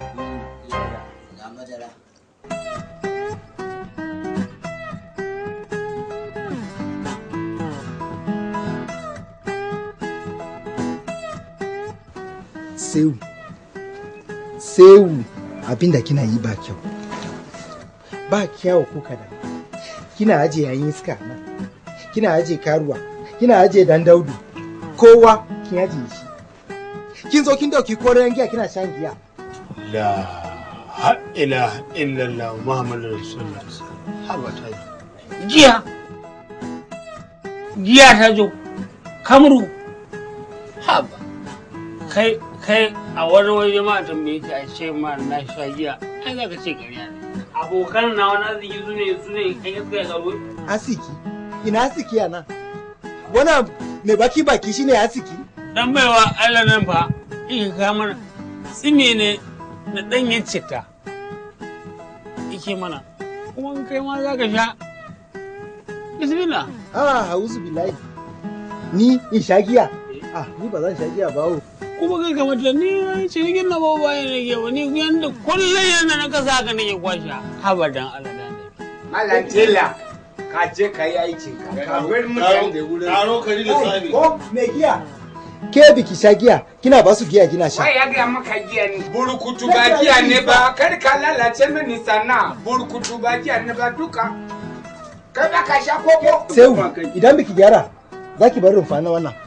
Speaker 10: sewu sewu abinda kina yi ba kyau ba kyau ko kada kina aje yayin iska nan kina aje karuwa kina aje dan daudu kowa kin aje shi kin zo kin dauki koren giya kina shan giya
Speaker 7: la ha ilaha illallah muhammadu rasulullah haba ta
Speaker 18: Giya. Giya ta zo. Kamru. Haba. Kai kai a wani waje ma tambaye ka a ce ma na sha giya. Ai za ka ce ƙarya ne. Abokan na wani arziki su ne su ne kan yadda ya karo.
Speaker 10: asiki ina asiki a nan wannan mai baki baki shine asiki
Speaker 18: Dan baiwa Allah nan fa. Ike ka mana. Tsime ne na ɗanyen citta. Ike mana. Kuma in kai ma za ka sha. Bismillah.
Speaker 10: ah hauzu billahi ni in sha giya ah ni ba zan sha giya ba o
Speaker 14: kuma kai kamar da ni wani cinikin na bawa bayan nake ba ni yanda kullum yanda na kasa ka nake kwasha abadan Allah da
Speaker 6: Malam Tela, ka je ka yi aikin ka. Ka bar mutane da wurin. Taro kari
Speaker 10: ko me giya ke biki sha giya kina ba su giya kina sha
Speaker 6: Wai ya gaya maka giya ne. Burkutu ba giya ne ba, kar ka lalace mini sana. Burkutu ba giya ne ba duka. Kai ba ka sha koko.
Speaker 10: sai idan biki gyara za ki bar rumfa na wannan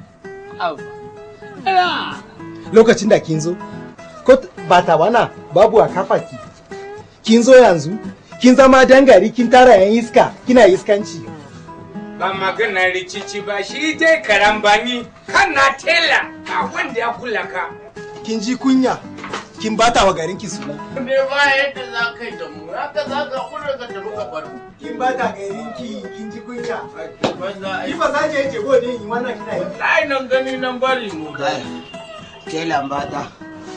Speaker 10: lokacin da kin zo ko t- ba ta wana babu a kafa ki kin zo yanzu kin zama dangari kin tara yan iska kina iskanci
Speaker 6: Ba magana rikici ba shi dai karambani kana tela a wanda ya kula ka.
Speaker 10: kin ji kunya kin bata wa garin ki suna
Speaker 6: Ne ba yadda za ka yi da mu, haka za ka kula ka tafi ka bar mu.
Speaker 10: kin bata garin ki kin ji kunya ni ba za ki yake gode in wannan kina yi
Speaker 6: Ai nan gani nan bari mu.
Speaker 22: Ke lambata.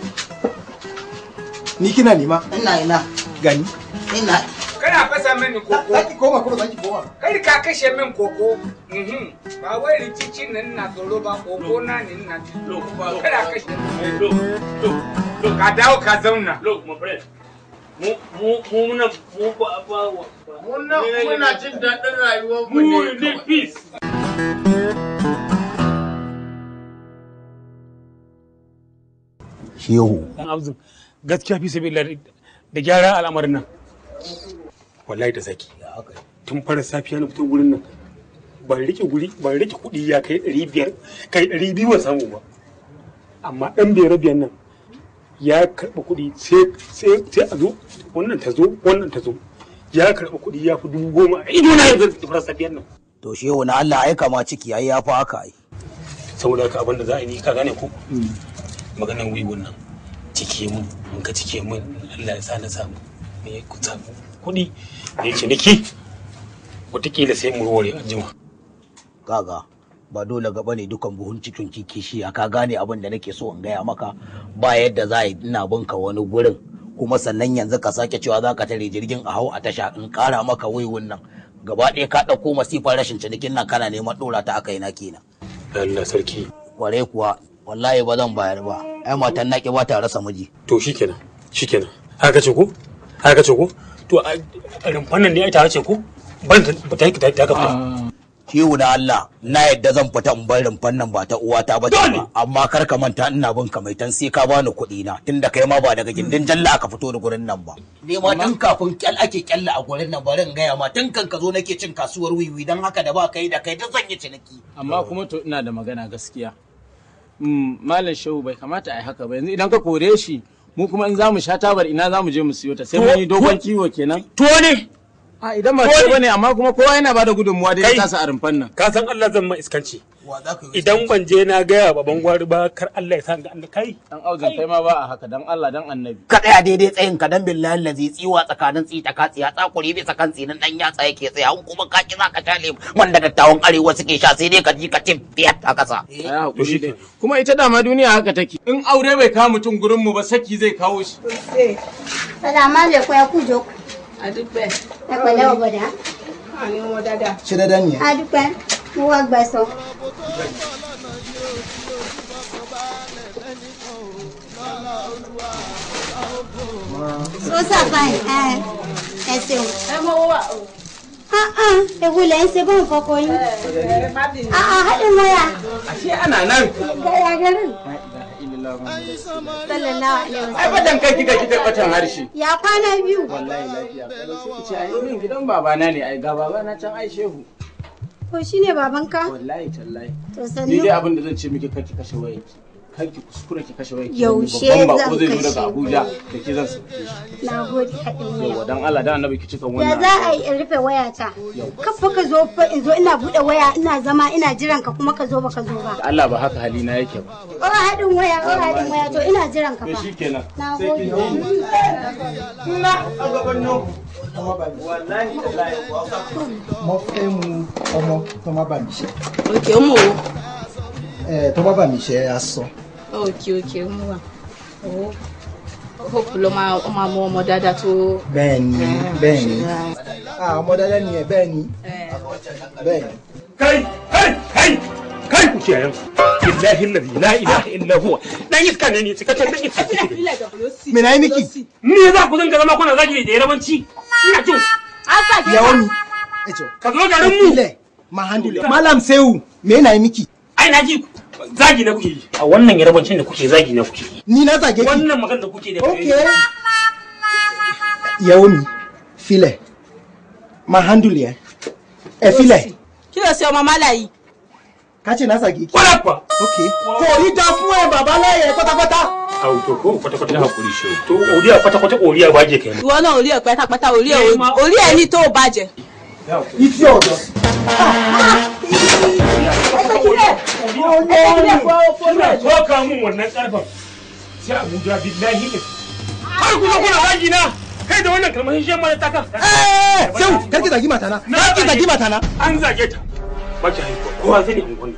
Speaker 10: ni kina nema
Speaker 22: Ina ina.
Speaker 10: gani
Speaker 22: Ina.
Speaker 6: Kana fasa mini koko.
Speaker 10: Za ki koma kuma za ki koma.
Speaker 6: Kar ka kashe min koko. Mhm. Ba wai rikici nan na tsoro ba koko na ne na tsoro. Kada kashe. Ka dawo ka zauna.
Speaker 14: Look, my friend. Mu mu mu muna mu ba ba
Speaker 6: Muna muna jin daɗin rayuwar mu
Speaker 14: mu
Speaker 6: ne.
Speaker 14: need peace.
Speaker 2: shehu
Speaker 14: Dan Abdul gaskiya fi sabi da gyara al'amarin nan. Wallahi da zaki. Tun fara safiya na fito gurin nan. Ban rike guri ban rike kuɗi ya kai ɗari biyar kai ɗari biyu ban samu ba. Amma ɗan biyar biyan nan ya karɓi kuɗi sai sai sai a zo wannan ta zo wannan ta zo. Ya karɓi kuɗi ya fi dubu goma a ido na yanzu da fara safiyan nan.
Speaker 2: to shehu na Allah ai kama ciki ai ya fi haka ai
Speaker 14: Saboda haka abin da za a yi ka gane ko maganan wiwon nan cike mun in ka cike mun Allah ya sa na samu me ku samu kuɗi da yake niki wataƙila sai mu warware anjima
Speaker 2: kaga ba dole gaba ne dukan buhun cikin kishi ka gane abin da nake so in gaya maka ba yadda za a yi ina binka wani gurin kuma sannan yanzu ka sake cewa za ka tare jirgin a hau a tasha in kara maka waiwun nan gaba ɗaya ka ɗauko masifar rashin cinikin nan kana neman ɗora ta aka yi na kenan
Speaker 14: Allah sarki
Speaker 2: kware kuwa wallahi ba zan bayar ba ai matan naki ba ta rasa miji
Speaker 14: to shikenan shikenan haka ce ko haka ce ko to a a rumfan nan ne ai ta ce ko ban ta ta ta ta ka
Speaker 2: Shehu da Allah na yadda zan fita in bar rumfan nan ba ta uwata ba ce ba amma kar ka manta ina bin ka maitan sai ka bani kuɗi na tunda kai ma ba daga gindin jalla aka fito da gurin nan ba ne ma tun kafin kyal ake kyalla a gurin nan bari in gaya ma tun kan ka zo nake cin kasuwar wiwi dan haka da ba kai da kai duk zan yi ciniki
Speaker 21: amma kuma to ina da magana gaskiya Mm, malam shehu bai kamata a yi haka ba yanzu idan ka kore shi mu kuma in za mu sha tabar ina za mu je mu siyo ta sai mun yi dogon kiwo kenan
Speaker 14: to ne
Speaker 21: a idan ba to bane amma kuma kowa yana bada gudunmuwa dai
Speaker 14: Kai.
Speaker 21: ta sa a rumfan nan
Speaker 14: ka san Allah zan ma iskanci idan ban je na gaya baban gwari ba kar Allah ya sa ga Allah kai
Speaker 21: dan aujin kai ma ba a haka dan Allah dan annabi
Speaker 2: ka tsaya daidai tsayin ka dan billahi lazi tsiwa tsakanin tsita ka tsiya tsakuri bisa kan tsinin dan yatsa yake tsaya in kuma ka ki zaka tale wanda dattawan arewa suke sha sai dai ka ji ka tin fiyat a kasa
Speaker 21: ai hakuri dai kuma ita dama duniya haka take in aure bai kawo mutum gurin mu ba saki zai kawo shi
Speaker 8: Salamu alaikum ẹ kú jókòó. Adúpẹ́. Ẹ pẹ̀lẹ́ ọ̀bọ̀dá.
Speaker 20: Àní wọn dáadáa.
Speaker 10: ṣé dáadáa nìyẹn
Speaker 8: Adúpẹ́. Mo wá gbẹ̀sán. Sọ́sà fáìn ẹ ẹ ṣeun. Ẹ mọ owó wa o. Ewu lẹ̀ ń ṣe bọ́n fọkọ yín. Haɗin waya.
Speaker 21: ashe ana nan
Speaker 8: Gaya garin. Sallallahu alaihi
Speaker 21: ai
Speaker 8: wasallam.
Speaker 21: fadan kai kika kika batan harshe
Speaker 8: Ya kwana biyu.
Speaker 21: wallahi lafiya kalau sai ki ce ai min gidan babana ne ai ga babana can ai shehu
Speaker 8: Ko shine babanka?
Speaker 21: wallahi tallahi
Speaker 8: To
Speaker 21: ni
Speaker 8: sannu.
Speaker 21: dai abin da zan ce miki kar ki kashe wayarki kar ki kuskura ki kashe wayarki
Speaker 8: Yaushe
Speaker 21: babban
Speaker 8: zan
Speaker 21: bako zai zo
Speaker 8: kashe
Speaker 21: daga Abuja da ke zan sauke shi
Speaker 8: Na gode haɗin waya.
Speaker 21: yawa dan Allah dan annabi ki cika
Speaker 8: Ya
Speaker 21: wannan
Speaker 8: za a yi in rufe wayata? Kafa ka zo fa in zo ina buɗe waya ina zama ina jiran ka kuma ka zo baka zo ba.
Speaker 21: Allah ba haka halina yake ba
Speaker 8: Ora haɗin waya, ora haɗin waya to ina jiran ka
Speaker 21: to
Speaker 8: fa.
Speaker 21: shikenan
Speaker 8: Na
Speaker 21: sai ki
Speaker 8: gode.
Speaker 21: na a gaban nan wallahi tallahi
Speaker 10: mo fẹ́ mu ọmọ tó má bà mí ṣe
Speaker 23: òkè ó mú o
Speaker 10: ẹ tó má bà mí ṣe aṣọ
Speaker 23: òkè òkè ó mú wa owó hope ló máa ó máa mú ọmọ dáadáa tó.
Speaker 10: bẹ́ẹ̀ ni bẹ́ẹ̀ ni Ah, ọmọ dáadáa ni ẹ bẹ́ẹ̀ ni bẹ́ẹ̀ ni.
Speaker 14: kai kai kai
Speaker 18: kai ku kiyayen billahi allazi la ilaha illa huwa dan iska ne ni cikakken dan iska kike
Speaker 10: me na yi miki
Speaker 18: ni za ku dinga zama kuna zagi da yarabanci ina jin
Speaker 20: an sake
Speaker 10: ya wani ejo
Speaker 18: ka zo garin mu
Speaker 10: mahandule malam sehu me na yi miki
Speaker 18: ai na ji zagi na kuke yi a wannan yarabancin da kuke zagi na kuke yi
Speaker 10: ni na zage ki
Speaker 18: wannan magana da kuke da
Speaker 10: okay yaomi file mahandule ya e file
Speaker 20: kí ló ṣe ọmọ málàyí.
Speaker 10: ka ce na zage ki
Speaker 18: Kwarai kuwa.
Speaker 10: okay kò rí dá fún ẹ bàbá láyé pátápátá
Speaker 18: Au to ko kwata kwata hakuri shi. To oriya kwata kwata oriya baje kai.
Speaker 20: ìwọ náà orí ẹ pátápátá orí ẹ orí ẹ ní tó o bàjẹ́.
Speaker 10: ìtì ọ̀dọ̀
Speaker 18: Ina toka mun wannan karfan. Sai Abuja billahi ne. Har ku zo kuna zagi na. Kai da wannan kalmar shi ma ta kan.
Speaker 10: eh sehu karki zagi matana karki zagi matana
Speaker 18: An zage ta. Mace haihuwa. Kowa zai ne ungun.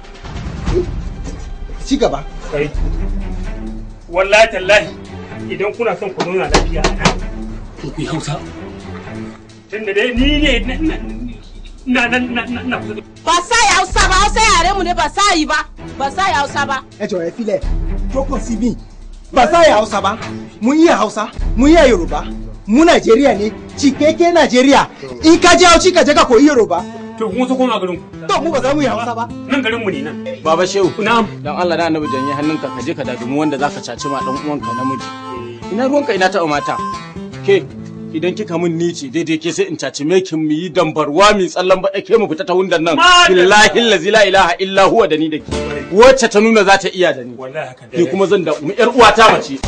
Speaker 10: ci gaba
Speaker 18: Kai. Wallahi tallahi idan kuna son ku zauna lafiya a nan. To ku yi Hausa. Tunda dai ni ne na na na na na kusa da
Speaker 20: ba sa ya hausa ba hausa yare mu ne ba sa yi ba ba sa ya hausa ba.
Speaker 10: ẹ jọ̀ọ́ ẹ filẹ̀ jókòó sí mi ba sa ya hausa ba mun iya hausa mun iya yoruba mu najeriya ne cikeke najeriya in ka je hauci ka je ka koyi yoruba
Speaker 18: To kun so koma garin ku.
Speaker 10: to mu ba za mu yi hausa ba
Speaker 18: Nan garin mu ne nan.
Speaker 21: Baba Shehu.
Speaker 18: Na'am.
Speaker 21: Dan Allah da Annabi janye hannunka ka je ka dadumi wanda zaka caci ma dan uwanka namiji. Ina ruwanka ina taɓa mata. Ke idan kika mun nici daidai ke sai in caci me kin mu yi dambarwa mi tsallan baɗa ke mu fita ta hundan nan. Billahi allazi la ilaha illa huwa da ni da ke. Wacce ta nuna za ta iya da ni.
Speaker 18: Wallahi haka
Speaker 21: Ni kuma zan da mu yar uwata mace.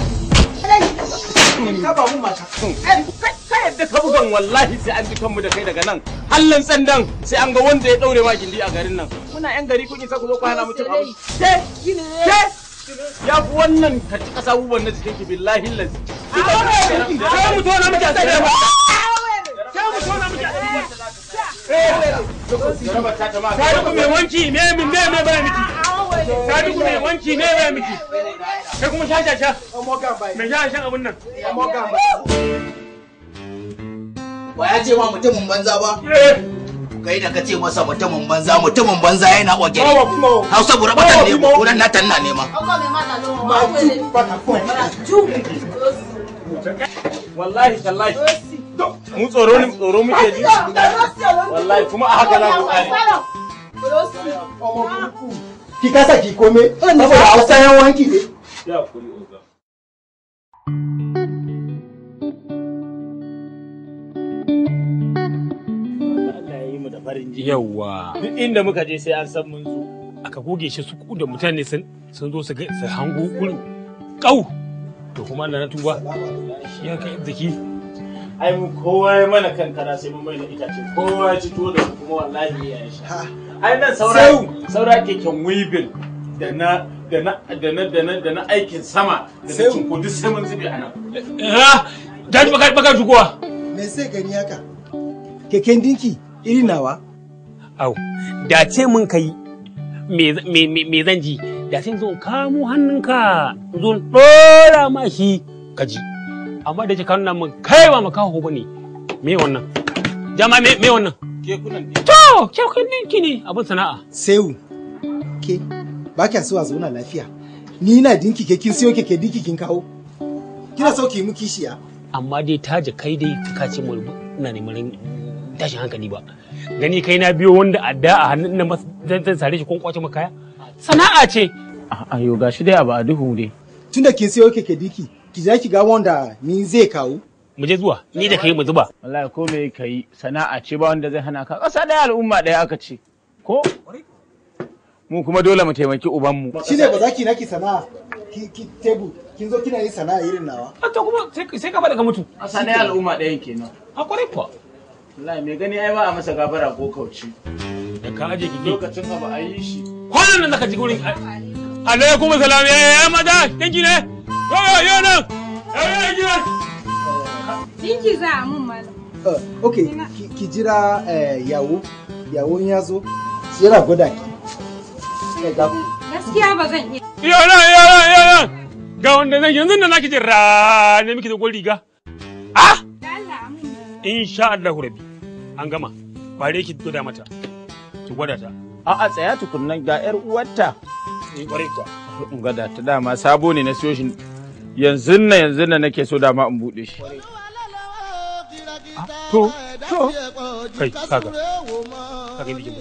Speaker 10: ka ba mu mata
Speaker 21: Ka yadda ka bugan wallahi sai an ji kanmu da kai daga nan. Hallan tsandan sai an ga wanda ya daure ma gindi a garin nan. Muna yan gari kun isa ku zo ku hana mutum abu. Ke ke ya fi wannan ka ci kasa abubuwan na jikin ki billahi lazi.
Speaker 18: Sai mu tona miki a tsaye ba. Sai mu tona miki a tsaye. Sadiku mai wanki me min me me baya miki. Sadiku mai wanki me baya miki. Kai kuma sha sha sha. Mai sha shan abun nan.
Speaker 2: Ba ya ce ma mutumin banza ba? Kai da ka ce masa mutumin banza mutumin banza yana wage. Hausa bura batan ne kunan na tanna ne ma.
Speaker 21: Wallahi tallahi. Mu tsoro ne tsoro muke ji. Wallahi kuma a haka za ku kare.
Speaker 10: ki kasa ki kome saboda hausa yan wanki ne
Speaker 21: Ya kuri oga. Allah ya yi mu da farin jini.
Speaker 18: Yawwa.
Speaker 21: Duk inda muka je sai an san mun zo.
Speaker 18: Aka goge shi su da mutane sun sun zo su ga su hango gurin. Kau. To kuma Allah na tuba. Shi ya kai zaki.
Speaker 21: Ai mu kowa ya mana kankara sai mun mai da itace. Kowa ya ci tuwo da kuma wallahi ya sha. Ai nan saura saura keken weaving da na da na da na da na da na aikin sama da na cin duk sai mun zube a nan.
Speaker 18: Ah, dan baka baka tukuwa.
Speaker 10: me sai gani haka keken dinki iri nawa
Speaker 18: Au, da ce mun kai me me me me zan ji da sai zo kamo hannunka zo dora ma shi ka ji. Amma da ce ka nuna min kai ba makaho bane. Me wannan? Jama me me wannan?
Speaker 21: Kekunan ne.
Speaker 18: To, kekunan ɗinki ne abin sana'a.
Speaker 10: sehu ke ba kya so a zauna lafiya ni na dinki ke kin siyo keke dinki kin kawo kina so ki mu kishiya
Speaker 18: Amma dai taje kai dai ka ce mu ina neman tashin hankali ba. Gani kai na biyo wanda adda a hannun nan mas- zan zan sare shi kun kwace maka kaya. Sana'a ce.
Speaker 21: Ayo gashi dai abu a duhu dai.
Speaker 10: tunda kin siyo keke dinki ki za ki ga wanda ni zai kawo
Speaker 18: Mu je zuwa ni da kai mu zuba.
Speaker 21: Wallahi ko me kai sana'a ce ba wanda zai hana ka. Ƙasa ɗaya al'umma ɗaya aka ce. Ko? Mu kuma dole mu taimaki ubanmu.
Speaker 10: shine ba za ki naki sana'a ki ki tebu kin zo kina yin sana'a irin nawa
Speaker 18: to kuma sai ka faɗa ka mutu.
Speaker 21: Ƙasa ɗaya al'umma ɗayan kenan.
Speaker 18: A kwarai kuwa.
Speaker 21: Wallahi mai gani ai ba a masa gafara ko kauci.
Speaker 18: Da ka aje kike.
Speaker 21: Lokacin abu a yi shi.
Speaker 18: Kwanan nan zaka ji gurin. Alaikum salam ya ya mata danki ne. Yo yo yo nan. Yo yo yo nan.
Speaker 8: Dinki za a mun malam.
Speaker 10: Uh, ok ki, ki jira eh, yawo yawo in ya zo shi yana gwada ki Eh, ga-
Speaker 8: Gaskiya ba zan iya.
Speaker 18: Yo nan yo nan yo nan. Ga wanda zan yanzu nan nake jin ra ne miki da gwal riga. Ah! Insha Allah rabbi. An gama. Bare ki gwada mata. Ki gwada ta.
Speaker 21: A'a tsaya tukunnan ga yar uwarta.
Speaker 14: Ni kwarai kuwa.
Speaker 21: In gada ta dama sabo ne na siyo shi yanzu na yanzu na nake so dama in bude shi.
Speaker 14: To, to. Kai, kaga. Kaga ni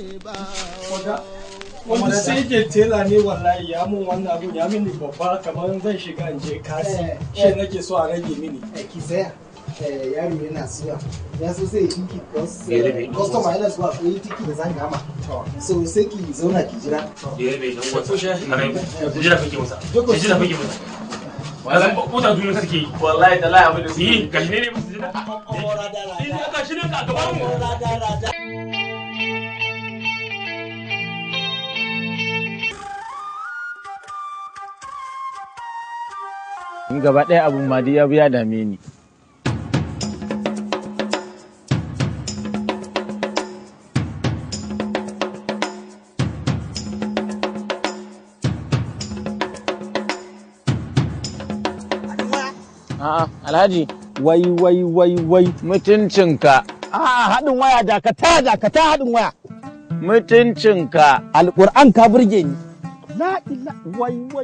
Speaker 3: wanda sai ke tela ne wallahi ya mun wannan abun ya mini babba kamar zan shiga in je kasi shi nake so a rage mini
Speaker 10: ki saya yaro yana suya ya so sai tiki
Speaker 14: Ya rabe.
Speaker 10: customer yana zuwa ko yi tiki da zan gama so sai ki zauna ki jira
Speaker 14: Ya rabe dan uwa. Ana jira kake masa. Jira kake masa. Wannan ko ta duniya kake yi.
Speaker 21: Wallahi da lai abin da
Speaker 14: yi gashi ne ne musu jira. Eh gashi ne ka gaban mu.
Speaker 21: Ni gaba ɗaya abun ma dai ya bi ya dame ni. A'a, Alhaji.
Speaker 7: Wai wai wai wai.
Speaker 21: Mutuncinka.
Speaker 7: A'a haɗin waya dakata dakata haɗin waya.
Speaker 21: Mutuncinka.
Speaker 7: Alƙur'an ka burge ni. La ila wai wai.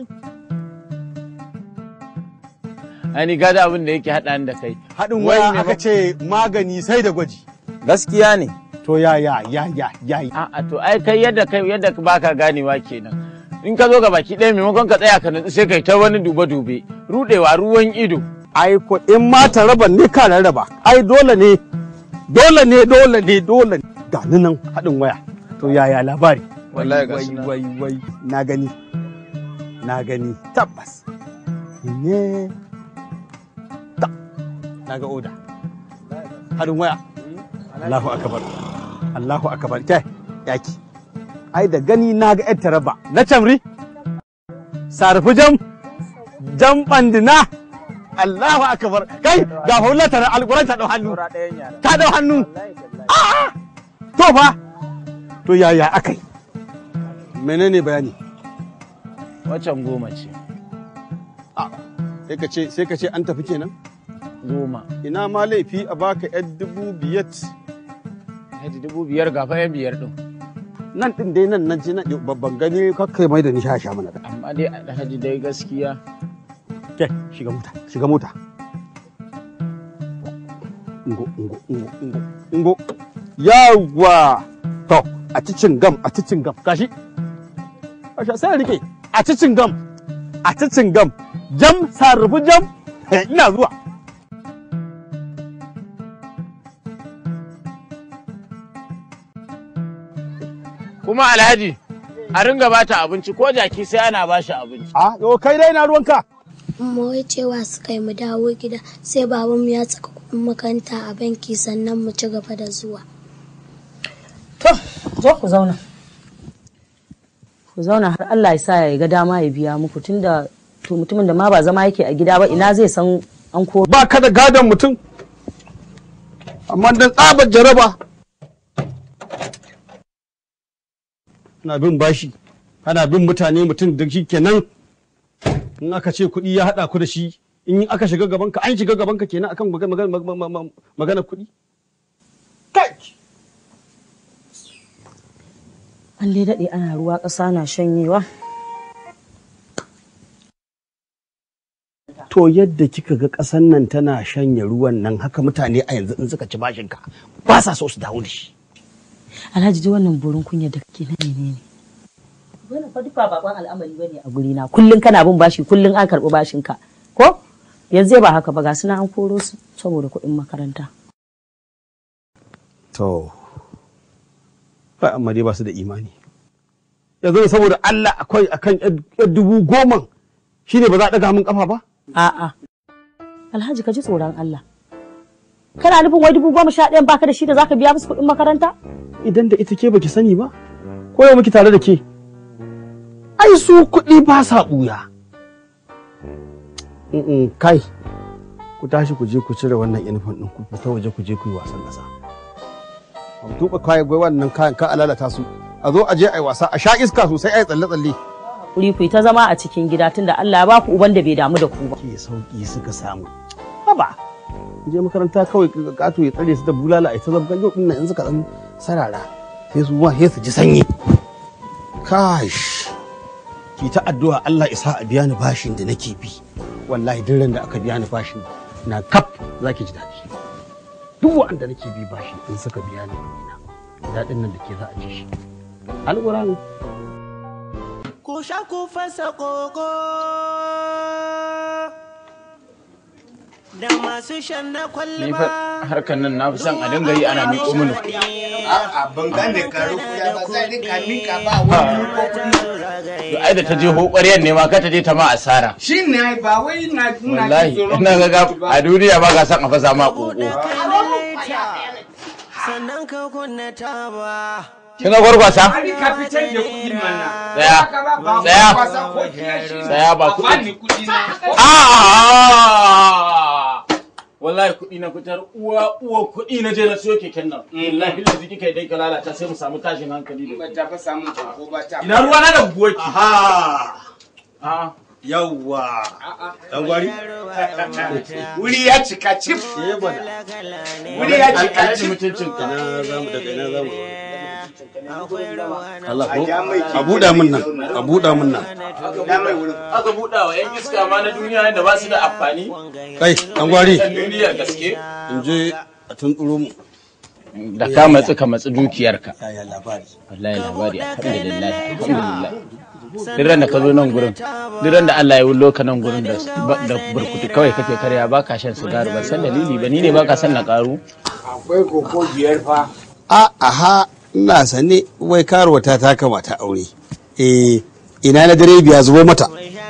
Speaker 21: Ani gada abin da yake haɗa ni da kai.
Speaker 7: Haɗin
Speaker 21: Wai
Speaker 7: waya
Speaker 21: me
Speaker 7: aka
Speaker 21: ba-
Speaker 7: ce magani sai da gwaji.
Speaker 21: Gaskiya ne.
Speaker 7: To ya ya ya ya ya.
Speaker 21: A'a to ai kai yadda kai yadda baka ganewa kenan. In ka zo ga baki ɗaya maimakon ka tsaya ka nutsu sai kai ta wani dube-dube. Rudewa ruwan ido.
Speaker 7: Ai ko in ma ta raba ne ka raba. Ai dole ne dole ne dole ne dole ne. Ga ni nan haɗin waya. To ya ya labari.
Speaker 21: Wallahi ga
Speaker 7: wai
Speaker 21: su nan.
Speaker 7: wai wai na gani. Na gani tabbas. Ne. Ta. Na ga oda. Haɗin waya. Allahu akbar. Allahu akbar. Kai yaki. Ai da gani na ga yar taraba. Na camri. Sarfi jam. Jam bandina. Allahu akbar. Kai ga hulata na alquran ta dau hannu. Ta dau hannu. A'a. To fa. To yaya akai? Menene bayani?
Speaker 21: Wacan goma ce.
Speaker 7: Sai ka ce sai ka ce an tafi kenan?
Speaker 21: Goma.
Speaker 7: Ina ma laifi a baka yar dubu biyat.
Speaker 21: Haji dubu biyar ga fa yan biyar ɗin.
Speaker 7: Nan din dai nan nan ce nan babban gani kakkai mai da ni sha mana da.
Speaker 21: Amma dai Alhaji dai gaskiya.
Speaker 7: Ke shiga mota shiga mota. Ingo ingo ingo ingo ingo. Yawwa. To a cicin gam a cicin gam gashi. Asha sai rike a cicin gam a cicin gam jam sarrufu jam ina zuwa.
Speaker 21: Kuma Alhaji a ringa bata abinci ko jaki sai ana bashi abinci.
Speaker 7: A yo kai dai na ruwanka.
Speaker 5: Amma wai cewa suka yi mu dawo gida sai babanmu ya saka kuɗin makaranta a banki sannan mu ci gaba da zuwa.
Speaker 11: zo ku zauna ku zauna har Allah ya sa ya ga dama ya biya muku tunda to mutumin da ma ba zama yake a gida ba ina zai san an ko
Speaker 7: Ba ka da gadon mutum. Amma dan tsabar jaraba. Ana bin bashi, ana bin mutane mutum da shi kenan in aka ce kuɗi ya haɗa ku da shi in aka shiga gabanka an shiga gabanka kenan akan magana magana magana kuɗi.
Speaker 11: an dai daɗe ana ruwa ƙasa na shanyewa
Speaker 7: To yadda kika ga ƙasan nan tana shanye ruwan nan haka mutane a yanzu in suka ci bashinka ba sa so su dawo da shi.
Speaker 11: alhaji ji wannan burin kunya da kake na menene wannan fa duka bakon al'amari bane a guri na kullun kana bin bashi kullun an karɓi bashin ka ko yanzu ba haka ba ga suna an koro su saboda kuɗin makaranta
Speaker 7: To, ba amma dai ba su da imani. Yanzu saboda Allah akwai akan yar dubu goma shi ne ba za a ɗaga min ƙafa ba?
Speaker 11: a'a alhaji ka ji tsoron Allah kana nufin wai dubu goma sha ɗayan baka da shi da zaka biya musu kuɗin makaranta
Speaker 7: Idan da ita ke baki sani ba, ko yau muke tare da ke. Ai su kuɗi ba sa ɓuya. Mm-mm, Kai, ku tashi ku je ku cire wannan inifon ɗin ku fita waje ku je ku yi wasan ƙasa. Ku tuɓa kayan gwai wannan kayan ka a lalata su. A zo a je a yi wasa, a sha iska sosai a yi tsalle-tsalle.
Speaker 11: kuri ku yi ta zama a cikin gida tunda Allah ya baku uban da bai damu da ku ba
Speaker 7: Ke sauƙi suka samu. Haba, je makaranta kawai ƙato ya tsare su da bulala a ita zabgan yau ɗin nan in suka ɗan sarara sai su wa sai su ji sanyi. kash ki ta addu'a Allah isa a biya ni bashin da nake bi wallahi duk ran da aka biya ni bashin na kaf zaki ji daɗi duk wanda nake bi bashi in suka biya ni kuɗina daɗin nan da ke za a ji shi alƙur'ani
Speaker 15: ku sha ku fasa koko da masu shan na
Speaker 21: ni
Speaker 15: kwalba
Speaker 21: fa harkan nan na fi son a dinga yi ana miƙo mini kuɗi
Speaker 6: A'a ban gane karu kuya ba sai dai ka minka ba wani ko kuɗi.
Speaker 21: to ai da ta je hoƙariyar ne ma ka ta je ta ma asara
Speaker 6: Shi ne ai ba wai na ina
Speaker 21: wallahi
Speaker 6: tsoron
Speaker 21: ina ga a duniya ba ka san a fasa ma ƙoƙo
Speaker 15: sannan ka kunna taba
Speaker 21: kin ga gwargwasa
Speaker 6: Ari ka fitar da kuɗi mana.
Speaker 21: Tsaya.
Speaker 6: Haka ba, ba
Speaker 21: Tsaya.
Speaker 6: kwasa ko kiyashi.
Speaker 21: Tsaya ba
Speaker 6: A
Speaker 21: kuɗi.
Speaker 6: bani kuɗi na.
Speaker 21: A'a! wallahi kuɗi na fitar uwa uwa kuɗi na je na siyo keken nan wallahi da ziki kai dai ka lalata sai mu samu tashin hankali da
Speaker 6: Ba ta fa samun ko ba ta.
Speaker 21: ina ruwa na da buwaki
Speaker 7: aha yawwa dan gwari
Speaker 6: Wuri ya cika cif.
Speaker 21: wuri ya ci kaci mutuncin ka
Speaker 7: ina zamu daga ina zamu Allah ko a buɗa min nan a buɗa min nan
Speaker 21: aka buɗa wa yan iska ma na duniya da ba su da amfani
Speaker 7: kai dan gwari
Speaker 21: yan duniyar gaske
Speaker 7: in je a tuntsuro mu
Speaker 21: da ka matsi ka matsi dukiyarka
Speaker 7: yaya labari
Speaker 21: wallahi labari alhamdulillah alhamdulillah duk ran da ka zo nan gurin duk ran da Allah ya wullo ka nan gurin da da burkutu kawai kake karya ba ka shan sigari ba san dalili ba ni ne ba ka san na karu
Speaker 6: Akwai koko biyar fa.
Speaker 7: a aha ina sane wai karuwa ta ta kamata aure eh ina na dare biya zubo mata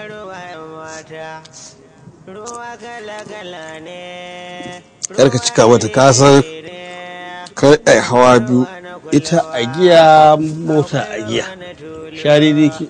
Speaker 7: kar ka cika mata ka san kar ai hawa biyu ita a giya mota a giya share ne ke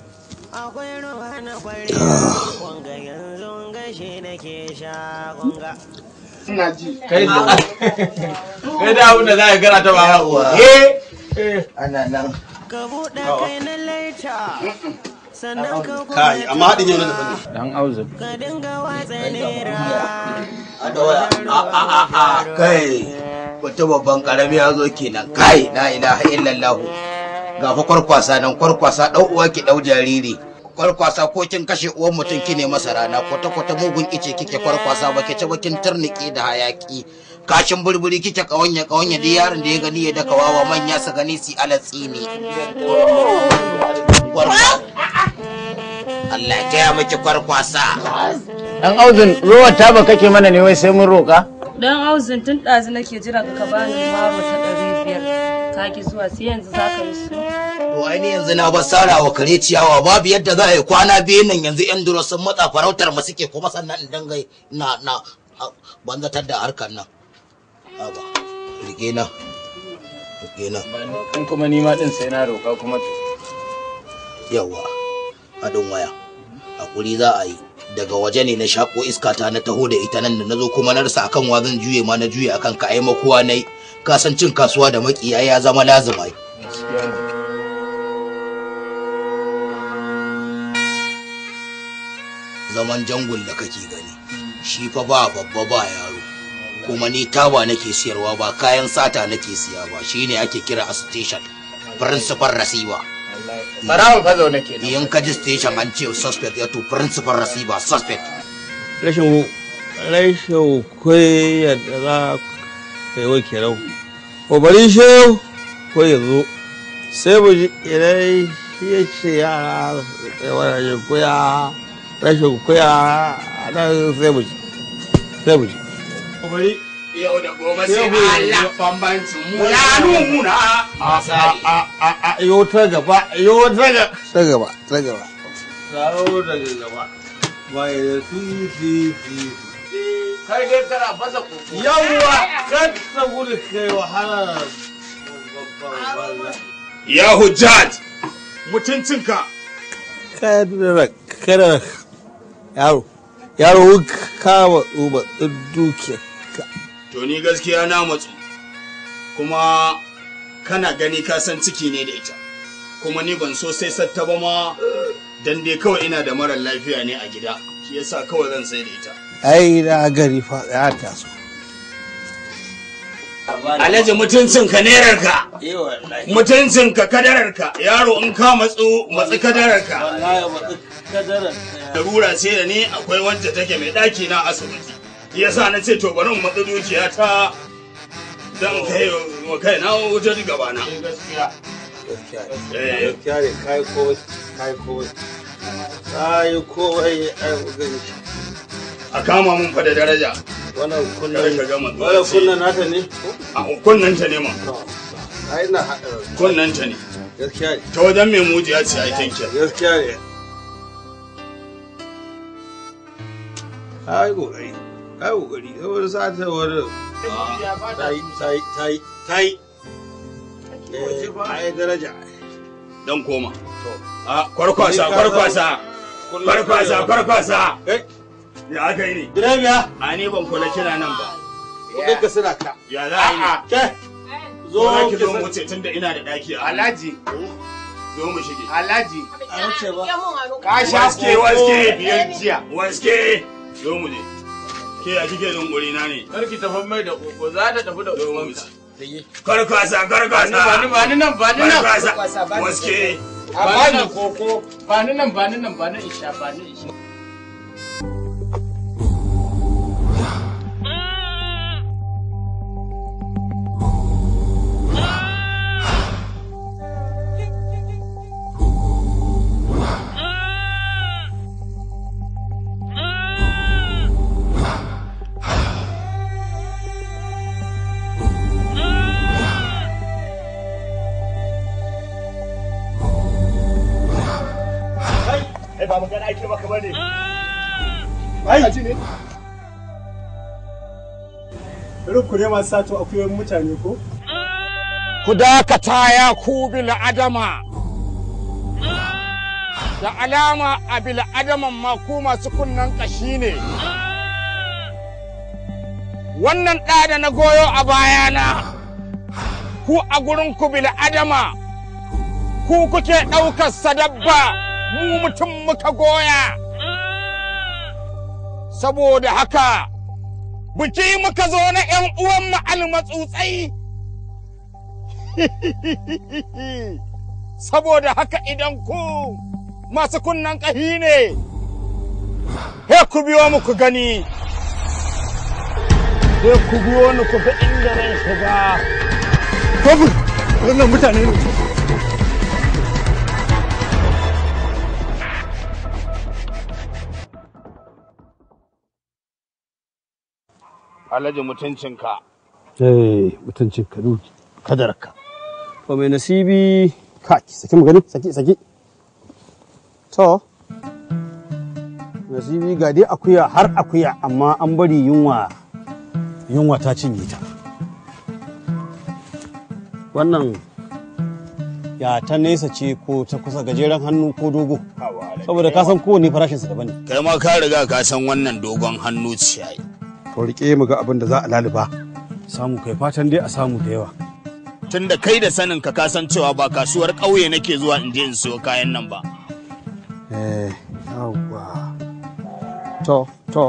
Speaker 6: Ina ji.
Speaker 21: kai da kai da abin da za ka gara ta ba
Speaker 6: Eh.
Speaker 21: ana nan
Speaker 15: ka buɗe kai na laita sannan ka
Speaker 7: kai amma haɗin yau na daban ne
Speaker 21: dan auzu
Speaker 15: ka dinga watsa naira
Speaker 2: a dawa a a a a kai wata babban karami ya zo kenan kai la ilaha illallah ga fa kwarkwasa nan kwarkwasa dau uwa ki dau jariri kwarkwasa ko kin kashe uwan mutum kine masa rana kwata kwata mugun ice kike kwarkwasa ba ki ci ba kin turnike da hayaki kashin burburi kike kawanya kawanya duk yaron da ya gani ya daka wawa manya su gani su alatsi ne Allah ya taya miki kwarkwasa
Speaker 21: dan auzun ruwa ta ba kake mana ne wai sai mun roka
Speaker 16: Don auzin tun ɗazu nake jira ka bani maro ta ɗari biyar. Ka ki zuwa sai yanzu za ka yi su.
Speaker 2: To aini yanzu na bar sara wa kare ciyawa babu yadda za a yi kwana biyu nan yanzu yan duro sun matsa farautar mu suke kuma sannan in dangai na na a- banzatar da harkar nan. Aba, rike na. Rike na.
Speaker 21: in kuma ni ma din sai na roka kuma to
Speaker 2: Yawa. Haɗin waya. Hakuri za a yi. Daga waje ne na shako iska ta na taho da ita nan da na zo kuma na rasa akan wa zan juye ma na juye akan ka ai makuwa nai. Ka san cin kasuwa da makiya ya zama lazima. zaman jangul da kake gani shi fa ba babba ba yaro kuma ni taba nake siyarwa ba kayan sata nake siya ba shine ake kira a station principal receiver
Speaker 21: Barawon fa zaune ke
Speaker 2: in ka ji station an ce suspect ya to principal receiver suspect
Speaker 7: rashin rashin koyar da za ka yi wake rau ko bari shehu ko ya zo sai mu ji idan shi ya ce yara da wani koya rashin koya nan sai mu ji sai mu ji ko bari
Speaker 6: Yau da gobe
Speaker 7: sai
Speaker 6: Allah bambancin mu ya nuna.
Speaker 7: a a a a yo ta gaba yo ta gaba ta gaba ta gaba kawo daga gaba bai da fi fi fi
Speaker 21: kai dai kana fasa koko
Speaker 7: yawwa kan ta gudu kai wahala
Speaker 6: Ya hujjat mutuncinka.
Speaker 7: kada kada yaro yaro kama uba duke
Speaker 6: To ni gaskiya na matsu. Kuma kana gani ka san ciki ne da ita. Kuma ni ban so sai satta ba ma dan dai kawai ina da marar lafiya ne a gida. Shi yasa kawai zan sai da ita.
Speaker 7: ai na gari fa ya taso
Speaker 6: Alhaji mutuncin ka nerar ka. Mutuncin ka kadarar ka. Yaro in ka matsu matsi kadarar ka. Darura ce da ni akwai wacce take mai ɗaki na asibiti. Yasa na ce to bari in matsi dukiya ta dan kai wa kai na wutar gaba na.
Speaker 7: gaskiya gaskiya ne kai kowai kai kowai kai kowai ai gani
Speaker 6: A kama mun fa da daraja.
Speaker 7: wannan kunnan
Speaker 6: Kar ka gama
Speaker 7: wannan kunnan nata ne
Speaker 6: A kunnan ta ne ma.
Speaker 7: ai na hada
Speaker 6: Kunnan ta ne.
Speaker 7: gaskiya ne
Speaker 6: Ta wajen mai mujiya ce ai tanke.
Speaker 7: gaskiya ne ai kokari ai kokari saboda sa ta wani tai tai tai tai ai daraja
Speaker 6: Dan koma. A kwarkwasa kwarkwasa. Kwarkwasa kwarkwasa. Ya aka yi ne?
Speaker 7: Direba.
Speaker 6: A ni ban kula kina nan ba.
Speaker 7: kudin ka suna ka
Speaker 6: Ya za a yi ne?
Speaker 7: ke
Speaker 6: Zo
Speaker 7: zo
Speaker 6: ki
Speaker 7: ki
Speaker 6: zo
Speaker 7: san-
Speaker 6: mu ce tunda ina da daki a
Speaker 21: Alhaji.
Speaker 6: Zo mu shige.
Speaker 21: Alhaji.
Speaker 6: Ka
Speaker 21: sha
Speaker 6: waske
Speaker 21: koko
Speaker 6: waske
Speaker 21: biyar jiya.
Speaker 6: Waske. Zo mu je. Ke a kike jin guri na ne?
Speaker 21: Kar ki tafi mai da koko za ta tafi da kokonka.
Speaker 6: Karkwasa karkwasa.
Speaker 21: Ba ni ba ni nan ba ni nan.
Speaker 6: Karkwasa. Waske.
Speaker 21: Ba ni koko. Ba ni nan ba ni nan ba ni isha ba ni isha.
Speaker 6: Ai ba magana ake maka bane.
Speaker 9: Ai, ji ne? Irin ku ne masu sato akuyoyin mutane ko?
Speaker 1: ku dakata ya ku bil adama da alama a bil adaman ma ku masu kunnan kashi ne wannan ɗa da na goyo a bayana ku a gurin ku bil adama ku kuke ɗaukar sadabba mu mutum muka goya saboda haka biki muka zo na 'yan uwan mu almatsutsai saboda haka idan ku masu kunnan ƙahi ne he ku biyo mu ku gani he ku biyo ni ku ga inda ran shiga
Speaker 9: Kofur, wannan mutane ne.
Speaker 6: Alhaji mutuncinka.
Speaker 7: eh mutuncin ka duki kadarka to mai nasibi ka saki mu gani saki saki to nasibi ga dai akuya har akuya amma an bari yunwa yunwa ta cinye ta wannan ya ta nesa ce ko ta kusa gajeren hannu ko dogo saboda ka san kowane farashinsa daban ne
Speaker 6: Kai ma ka riga ka san wannan dogon hannu ce ai.
Speaker 7: to rike mu ga abin da za a laluba samu kai fatan dai a samu da yawa
Speaker 6: Tunda kai da sanin ka kasan cewa ba kasuwar ƙauye nake zuwa in je in siyo kayan nan ba.
Speaker 7: eh yawwa to to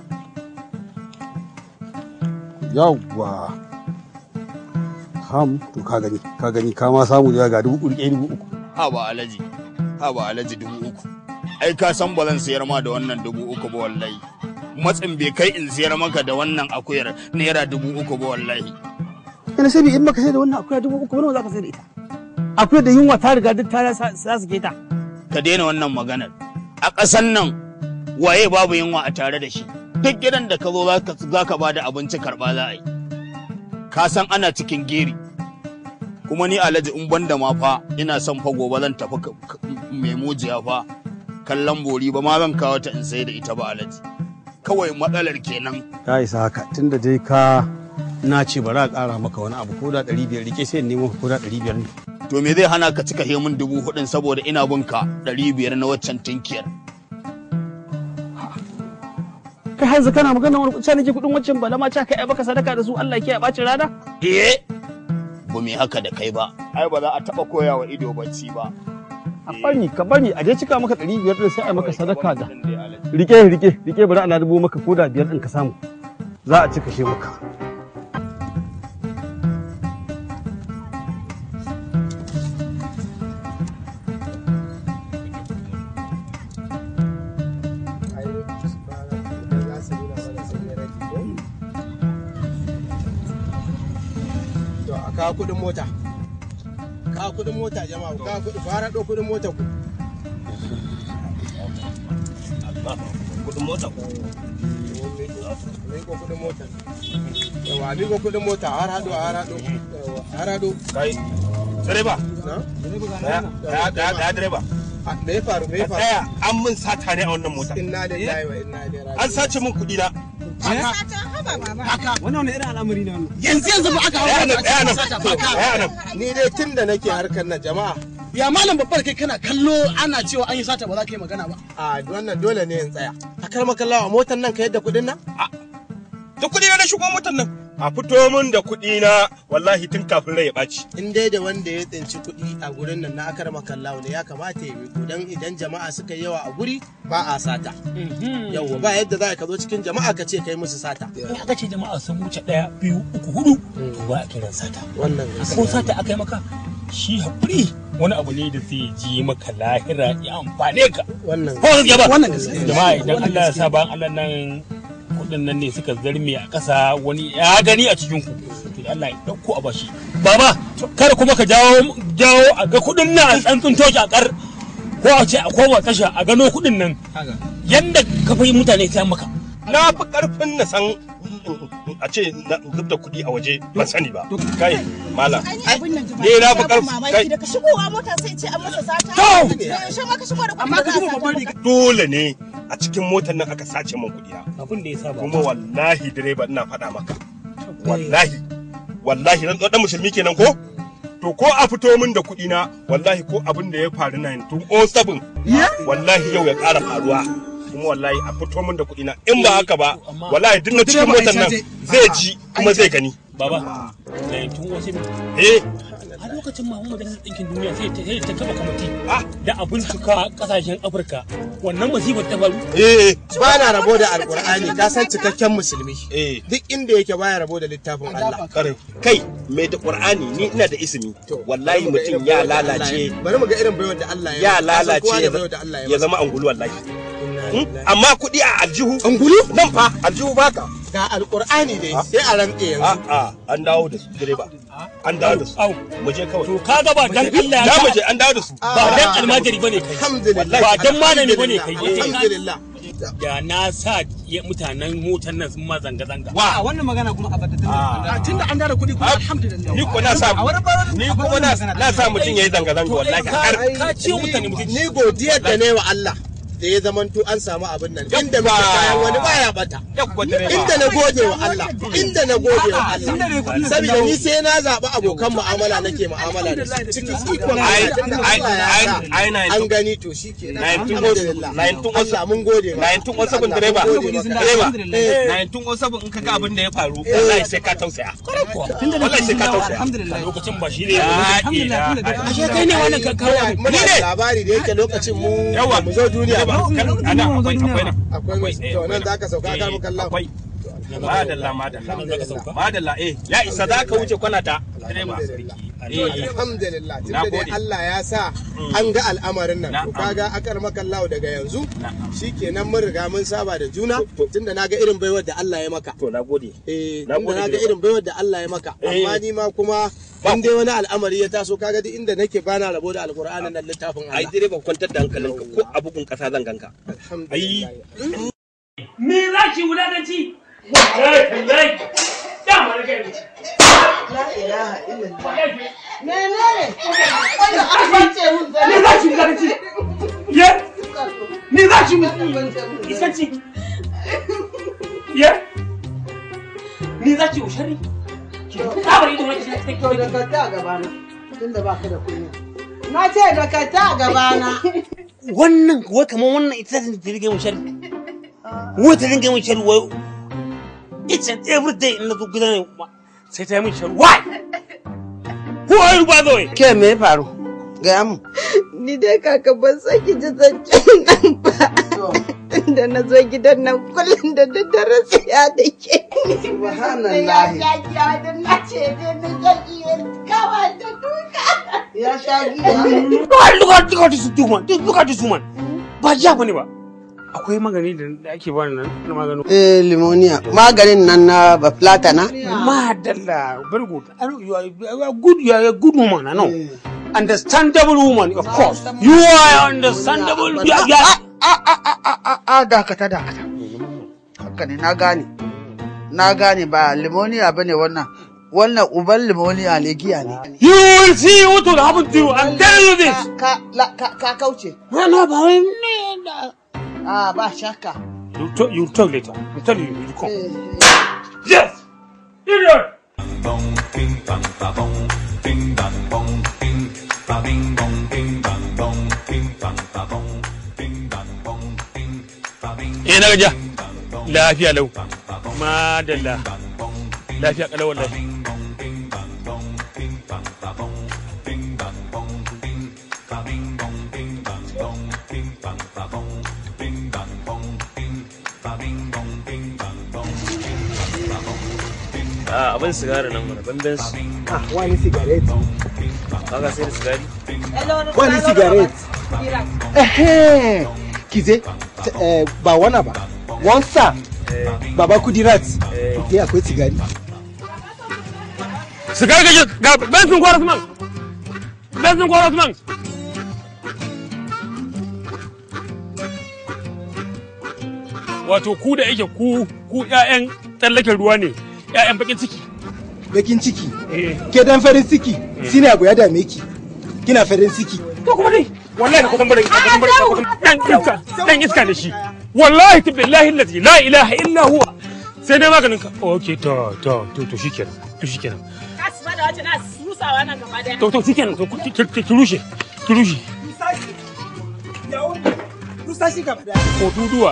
Speaker 7: yawwa kam to ka gani ka gani ka ma samu da ga dubu rike dubu uku
Speaker 6: Ha ba alaji. Ha ba alaji dubu uku. Ai ka san ba zan sayar ma da wannan dubu uku ba wallahi. Matsin bai kai in sayar maka da wannan akuyar naira dubu uku ba wallahi.
Speaker 7: kana sai in maka sai da wannan akuya dubu uku nawa zaka sai da ita akuya da yunwa ta riga duk ta sa su ta
Speaker 6: Ka daina wannan maganar. A ƙasan nan waye babu yunwa a tare da shi. Duk gidan da ka zo za ka ba da abinci karɓa za a yi. Ka san ana cikin geri. Kuma ni alhaji in banda ma fa ina son fa gobe zan tafi ka- ka- mai mujiya fa kallon bori ba ma zan kawo ta in sai da ita ba alhaji. Kawai matsalar kenan.
Speaker 7: ya isa haka tunda dai ka na ce bari a ƙara maka wani abu ko da ɗari biyar rike sai in nemo ko da ɗari biyar ne
Speaker 6: To me zai hana ka cika hemun dubu hudun saboda ina bin ka ɗari biyar na waccan tinkiyar.
Speaker 7: kai hanzu kana magana wani kuɗi nake kuɗin waccan bala ma ca kai ai baka sadaka da su Allah ke ya ɓacin rana
Speaker 6: Eh, ba mu yi haka da kai ba. Ai ba za a taɓa koya wa ido bacci ba.
Speaker 7: a bari ka bari a je cika maka ɗari biyar ɗin sai a yi maka sadaka da rike rike rike bari ana dubo maka ko da biyar ɗin ka samu za a cika shi maka
Speaker 10: ka kudin mota ka kudin mota jama'a ka kudin fara do kudin mota ku
Speaker 2: kudin mota ko
Speaker 10: ne ko kudin mota yawa ni ko kudin mota har hado har hado yawa har hado
Speaker 2: kai direba
Speaker 10: na
Speaker 2: daya daya daya direba
Speaker 10: me ya faru me ya faru
Speaker 2: daya an mun sata ne a wannan mota
Speaker 10: inna lillahi wa inna ilaihi raji'un
Speaker 2: an sace min kuɗi na
Speaker 10: haka
Speaker 7: wannan wani irin al'amari ne wannan
Speaker 10: yanzu yanzu ba aka hawo
Speaker 7: Ɗaya nan, ɗaya nan,
Speaker 10: sata
Speaker 7: to, ɗaya nan.
Speaker 10: ni dai tun da nake harkar na jama'a
Speaker 7: ya malam babbar kai kana kallo ana cewa an yi sata ba za ka yi magana ba
Speaker 10: a wannan dole ne in tsaya a kar makallawa a motar nan ka yadda kudin nan
Speaker 2: da kuɗi na na shigo motar nan a fito min da kuɗi na wallahi tun kafin rai ya ɓaci
Speaker 10: in dai da wanda ya tsinci kuɗi a gurin nan na akar makallawa ne ya kamata ya miko dan idan jama'a suka yi yawa a guri ba a sata yawwa ba yadda za ka zo cikin jama'a ka ce kai musu sata
Speaker 14: in aka ce jama'a sun wuce ɗaya biyu uku hudu to ba a kiran sata
Speaker 10: wannan
Speaker 14: ko sata aka yi maka shi haƙuri wani abu ne da zai ji maka lahira ya amfane ka
Speaker 10: wannan
Speaker 14: ko gaskiya ba
Speaker 10: wannan gaskiya
Speaker 14: jama'a idan Allah ya sa bayan Allah nan kudin nan ne suka zarme a ƙasa wani ya gani a cikin ku to da Allah ya dauko a bashi baba kada kuma ka jawo jawo a ga kudin nan a tsantsin toki a kar ko a ce a koma tasha a gano kudin nan yanda ka fi mutane sai maka
Speaker 2: na fi karfin na san a ce na zub da kuɗi a waje ban sani ba kai malam ne na fi karfin kai
Speaker 4: daga shigowa mota sai ce an masa sata
Speaker 2: To!
Speaker 4: da yaushe ma ka shigo da kuɗi
Speaker 2: amma ka duba babban riga dole ne a cikin motar nan aka sace min kuɗi na
Speaker 14: abin da ya saba
Speaker 2: kuma wallahi direba ina faɗa maka wallahi wallahi dan dan musulmi kenan ko to ko a fito min da kuɗi na wallahi ko abin da ya faru 1907 wallahi yau ya ƙara faruwa kuma wallahi a fito min da kuɗi na in ba haka ba wallahi duk na cikin motar nan zai ji kuma zai gani
Speaker 14: baba na tun wasu
Speaker 2: eh
Speaker 14: a lokacin ma majalisar ɗinkin duniya sai ta sai ta kafa kwamiti da a bincika ƙasashen afirka wannan masifar ta faru
Speaker 10: eh ba na rabo da alkur'ani ka san cikakken musulmi duk inda yake baya rabo da littafin Allah
Speaker 2: kai mai da qur'ani ni ina da ismi wallahi mutum ya lalace
Speaker 10: bari mu ga irin baiwar da Allah ya
Speaker 2: ya
Speaker 10: masa. Ka san kowa
Speaker 2: lalace
Speaker 10: da baiwar da Allah ya
Speaker 2: ya
Speaker 10: masa.
Speaker 2: zama angulu wallahi Hmm? amma kuɗi a aljihu angulu nan fa aljihu baka
Speaker 10: ga alkur'ani dai sai a rantse yanzu
Speaker 2: a an dawo da su direba an dawo da su mu je kawai to
Speaker 14: ka ga ba dan Allah ya
Speaker 2: ya
Speaker 14: sa-
Speaker 2: mu je an dawo da su
Speaker 14: ba dan almajiri bane kai
Speaker 10: alhamdulillah
Speaker 14: ba dan malami bane kai
Speaker 10: alhamdulillah
Speaker 14: da na sa ya- mutanen motar nan sun ma zanga zanga
Speaker 7: a wannan magana kuma a bata tunda an dara kuɗi kuma alhamdulillah
Speaker 2: ni ko na sa ni kuma na na sa mutum yayi zanga zanga wallahi har
Speaker 10: ka ce mutane mutunci ni godiyar da ne wa Allah da ya zamanto an samu abin nan inda muke kayan wani baya bata inda na gode wa Allah inda na gode wa Allah saboda ni sai na zaɓi abokan mu'amala nake mu'amala da su cikin ikon Allah tunda Allah ya sa an gani to shi ke alhamdulillah Allah mun gode ma
Speaker 2: 1907 direba direba 1907 in kaga abin da ya faru wallahi sai ka tausaya wallahi sai ka tausaya
Speaker 14: lokacin ba shi ne
Speaker 2: alhamdulillah
Speaker 10: ashe kai ne wannan ka kawo muna da labari da yake lokacin mu
Speaker 2: Yawa.
Speaker 10: mu zo duniya ba
Speaker 2: ana akwai akwai nan
Speaker 10: akwai to nan zaka sauka ka muka Allah
Speaker 2: madalla madalla madalla eh ya isa za ka wuce kwana ta direba
Speaker 10: alhamdulillah tunda dai Allah ya sa an ga al'amarin nan to kaga akar makallahu daga yanzu shikenan mun riga mun saba da juna tunda naga irin baiwar da Allah ya maka
Speaker 2: to nagode
Speaker 10: eh
Speaker 2: Na
Speaker 10: tunda
Speaker 2: gode,
Speaker 10: naga
Speaker 2: direba.
Speaker 10: irin baiwar da Allah ya maka
Speaker 2: Eh.
Speaker 10: amma ni ma kuma in dai wani al'amari ya taso kaga duk inda nake bana rabo da alqur'anin nan littafin
Speaker 2: ai
Speaker 10: Allah
Speaker 2: direba kwantar da hankalinka ko a bugun kasa zan ganka ai
Speaker 14: me za ki wulakanci wallahi wallahi da malaka ne
Speaker 22: La ilaha illallah. Menene? Wanda an bace mun
Speaker 14: me za ki wulakanci ye me za ki wulakanci ye me za ki ushari Kabari da wani shi
Speaker 22: To da ka ta gabana. Tunda baka da kunya. Na ce da ka ta gabana.
Speaker 14: wannan wai kamar wannan ita ta dinga mun shari wai ta dinga mun shari wai it's an every day in na zo gidan ne sai ta yi mun shari why who are you by the way
Speaker 22: Ke me ya faru? Gaya mu.
Speaker 4: Ni dai kaka ban san ki ji zancen nan ba. Da na zo gidan nan kullum da daddare siya da ke.
Speaker 22: Subhanallah.
Speaker 4: Ya giya da na ce ne na zan iya kawa da duka.
Speaker 22: Ya sha giya.
Speaker 14: look at look at this woman look at this woman ba ja bane ba
Speaker 18: akwai magani da da ake bani nan na magano
Speaker 22: Eh, limoniya. Maganin nan na baflata na?
Speaker 18: madalla very good I know you are, you are good you are a good woman I know understandable woman of course you are understandable you are, you are
Speaker 22: A dakata dakata. Haka ne na gane. Na gane ba limoniya bane wannan. Wannan uban limoniya ne giya ne.
Speaker 18: You will see what will happen to you. I'm telling you this.
Speaker 22: Ka la- ka ka kauce.
Speaker 18: No, no, ba wai ne da.
Speaker 22: Ah, ba shakka.
Speaker 18: You talk, you talk later. I'm telling you, you come. Yes. Idiot. Eh na gaja. Lafiya lau. Madalla. Lafiya kalau wallahi.
Speaker 13: a abin sigari nan mana bamben su
Speaker 10: Ah, wani cigarette.
Speaker 13: kaga sai da sigari
Speaker 10: Wani cigarette. Ehe, kize, t- eh, ba wana ba. Wansa, baba kudirat. Ke akwai cigari.
Speaker 18: Sigari gaje ga bensin kwaras man. Bensin kwaras man. Wato ku da yake ku ku ƴaƴan tsallaken ruwa ne, ƴaƴan bakin ciki.
Speaker 10: Bakin ciki. Ke dan farin ciki. Shine abu ya dame ki. Kina farin ciki.
Speaker 18: To kuma dai wallahi ka kusan barin ka kusan barin ka kusan dan iska dan iska da shi. Wallahi ta billahi allazi la ilaha illa huwa. Sai dai maganin ka. Okay to to to to shikenan. To shikenan.
Speaker 17: Kasu ba da wace na susawa nan gaba daya.
Speaker 18: To to shikenan to ki- ki ki- ki rushe. Ki rushe.
Speaker 10: Rusashi gaba da.
Speaker 18: Ko duduwa.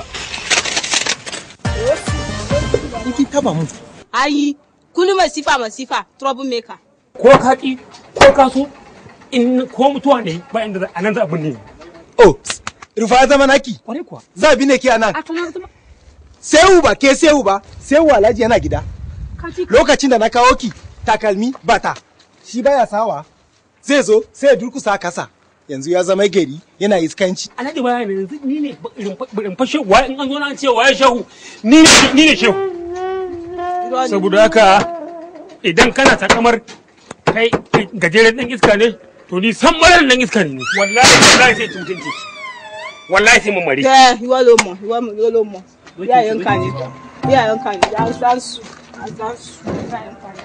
Speaker 10: In ki taba mu.
Speaker 23: Ayi, kulu masifa masifa, trouble maker.
Speaker 18: Ko ka ki ko ka so in ko mutuwa ne ba inda za- a nan za a binne.
Speaker 10: Oh, rufa zama naki.
Speaker 18: Kwarai kuwa.
Speaker 10: Za bi ne ki anan.
Speaker 23: A tana zama.
Speaker 10: Sehu ba ke sehu ba. Sehu Alhaji yana gida. Lokacin da na kawo ki takalmi bata. Shi baya sawa. Zai zo sai ya durkusa kasa. Yanzu ya zama gari yana iskanci.
Speaker 18: Alhaji baya ne yanzu ni ne irin fashe wa in an zo na ce waye shehu ni ne ni ne shehu. Saboda haka idan kana takamar kai gajeren dan iska ne to ni san marar dan iska ne wallahi wallahi sai tuntunci wallahi sai mun mare
Speaker 23: Ke, ìwọ ló mọ̀, ìwọ mọ̀, ìwọ ló mọ̀. Ìyá yẹn ń kà ní. Ìyá yẹn ń kà ní. Àìsàn sùn. Àìsàn sùn. Ìyá yẹn ń kà ní.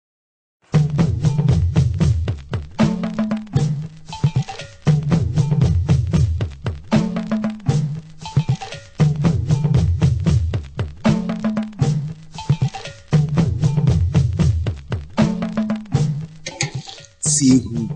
Speaker 10: Sehu.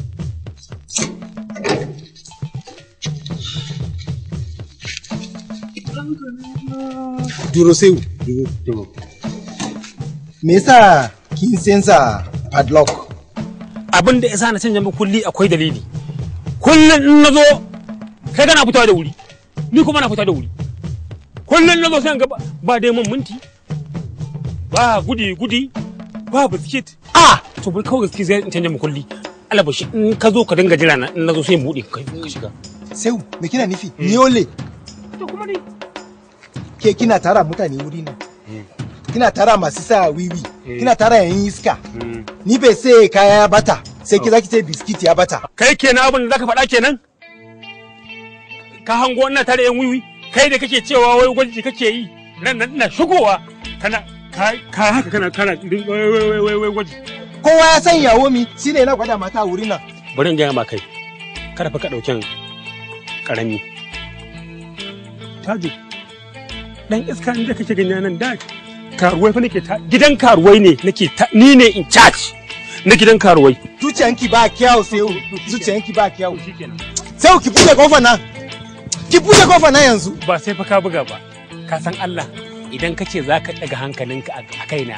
Speaker 10: Duro Sehu. Duro. Duro. Me yasa kin sensa padlock?
Speaker 18: abin da yasa na canja maka kulli akwai dalili kullum in na zo kai kana fita da wuri ni kuma na fita da wuri kullum na zo sai ga ba- ba dai mun minti ba gudi gudi ba biskit a to bai kawai gaske zai in canja maka kulli alabashi in ka zo ka dinga jira na in na zo sai in buɗe ka ka shiga
Speaker 10: Sehu, me kina nufi? Niole.
Speaker 18: To kuma dai.
Speaker 10: Ke kina tara mutane wuri nan. Kina tara masu sa wiwi. Kina tara yayin iska. Ni bai sai kaya ya bata. Sai ki zaki ce biskit ya bata.
Speaker 18: kai kenan abin da zaka faɗa kenan ka hango ina tare yan wiwi kai da kake cewa wai gwaji kake yi nan nan ina shigowa kana ka ka haka kana kana din- wai wai wai wai wai gwaji
Speaker 10: Kowa ya san yawo mi shine yana gwada mata a wurin nan.
Speaker 18: bari in gaya ma kai kada fa ka ɗauken ƙarami tajo dan iska inda kake gani nan da karuwai fa nake ta gidan karuwai ne nake ta ni ne in charge na gidan karuwai
Speaker 10: Zuciyanki ba kyau Sehu. Zuciyanki ba kyau. Sehu ki buɗe kofar nan. Ki buɗe kofar nan yanzu.
Speaker 18: ba sai fa ka buga ba ka san Allah idan ka ce za ka ɗaga hankalinka a a kaina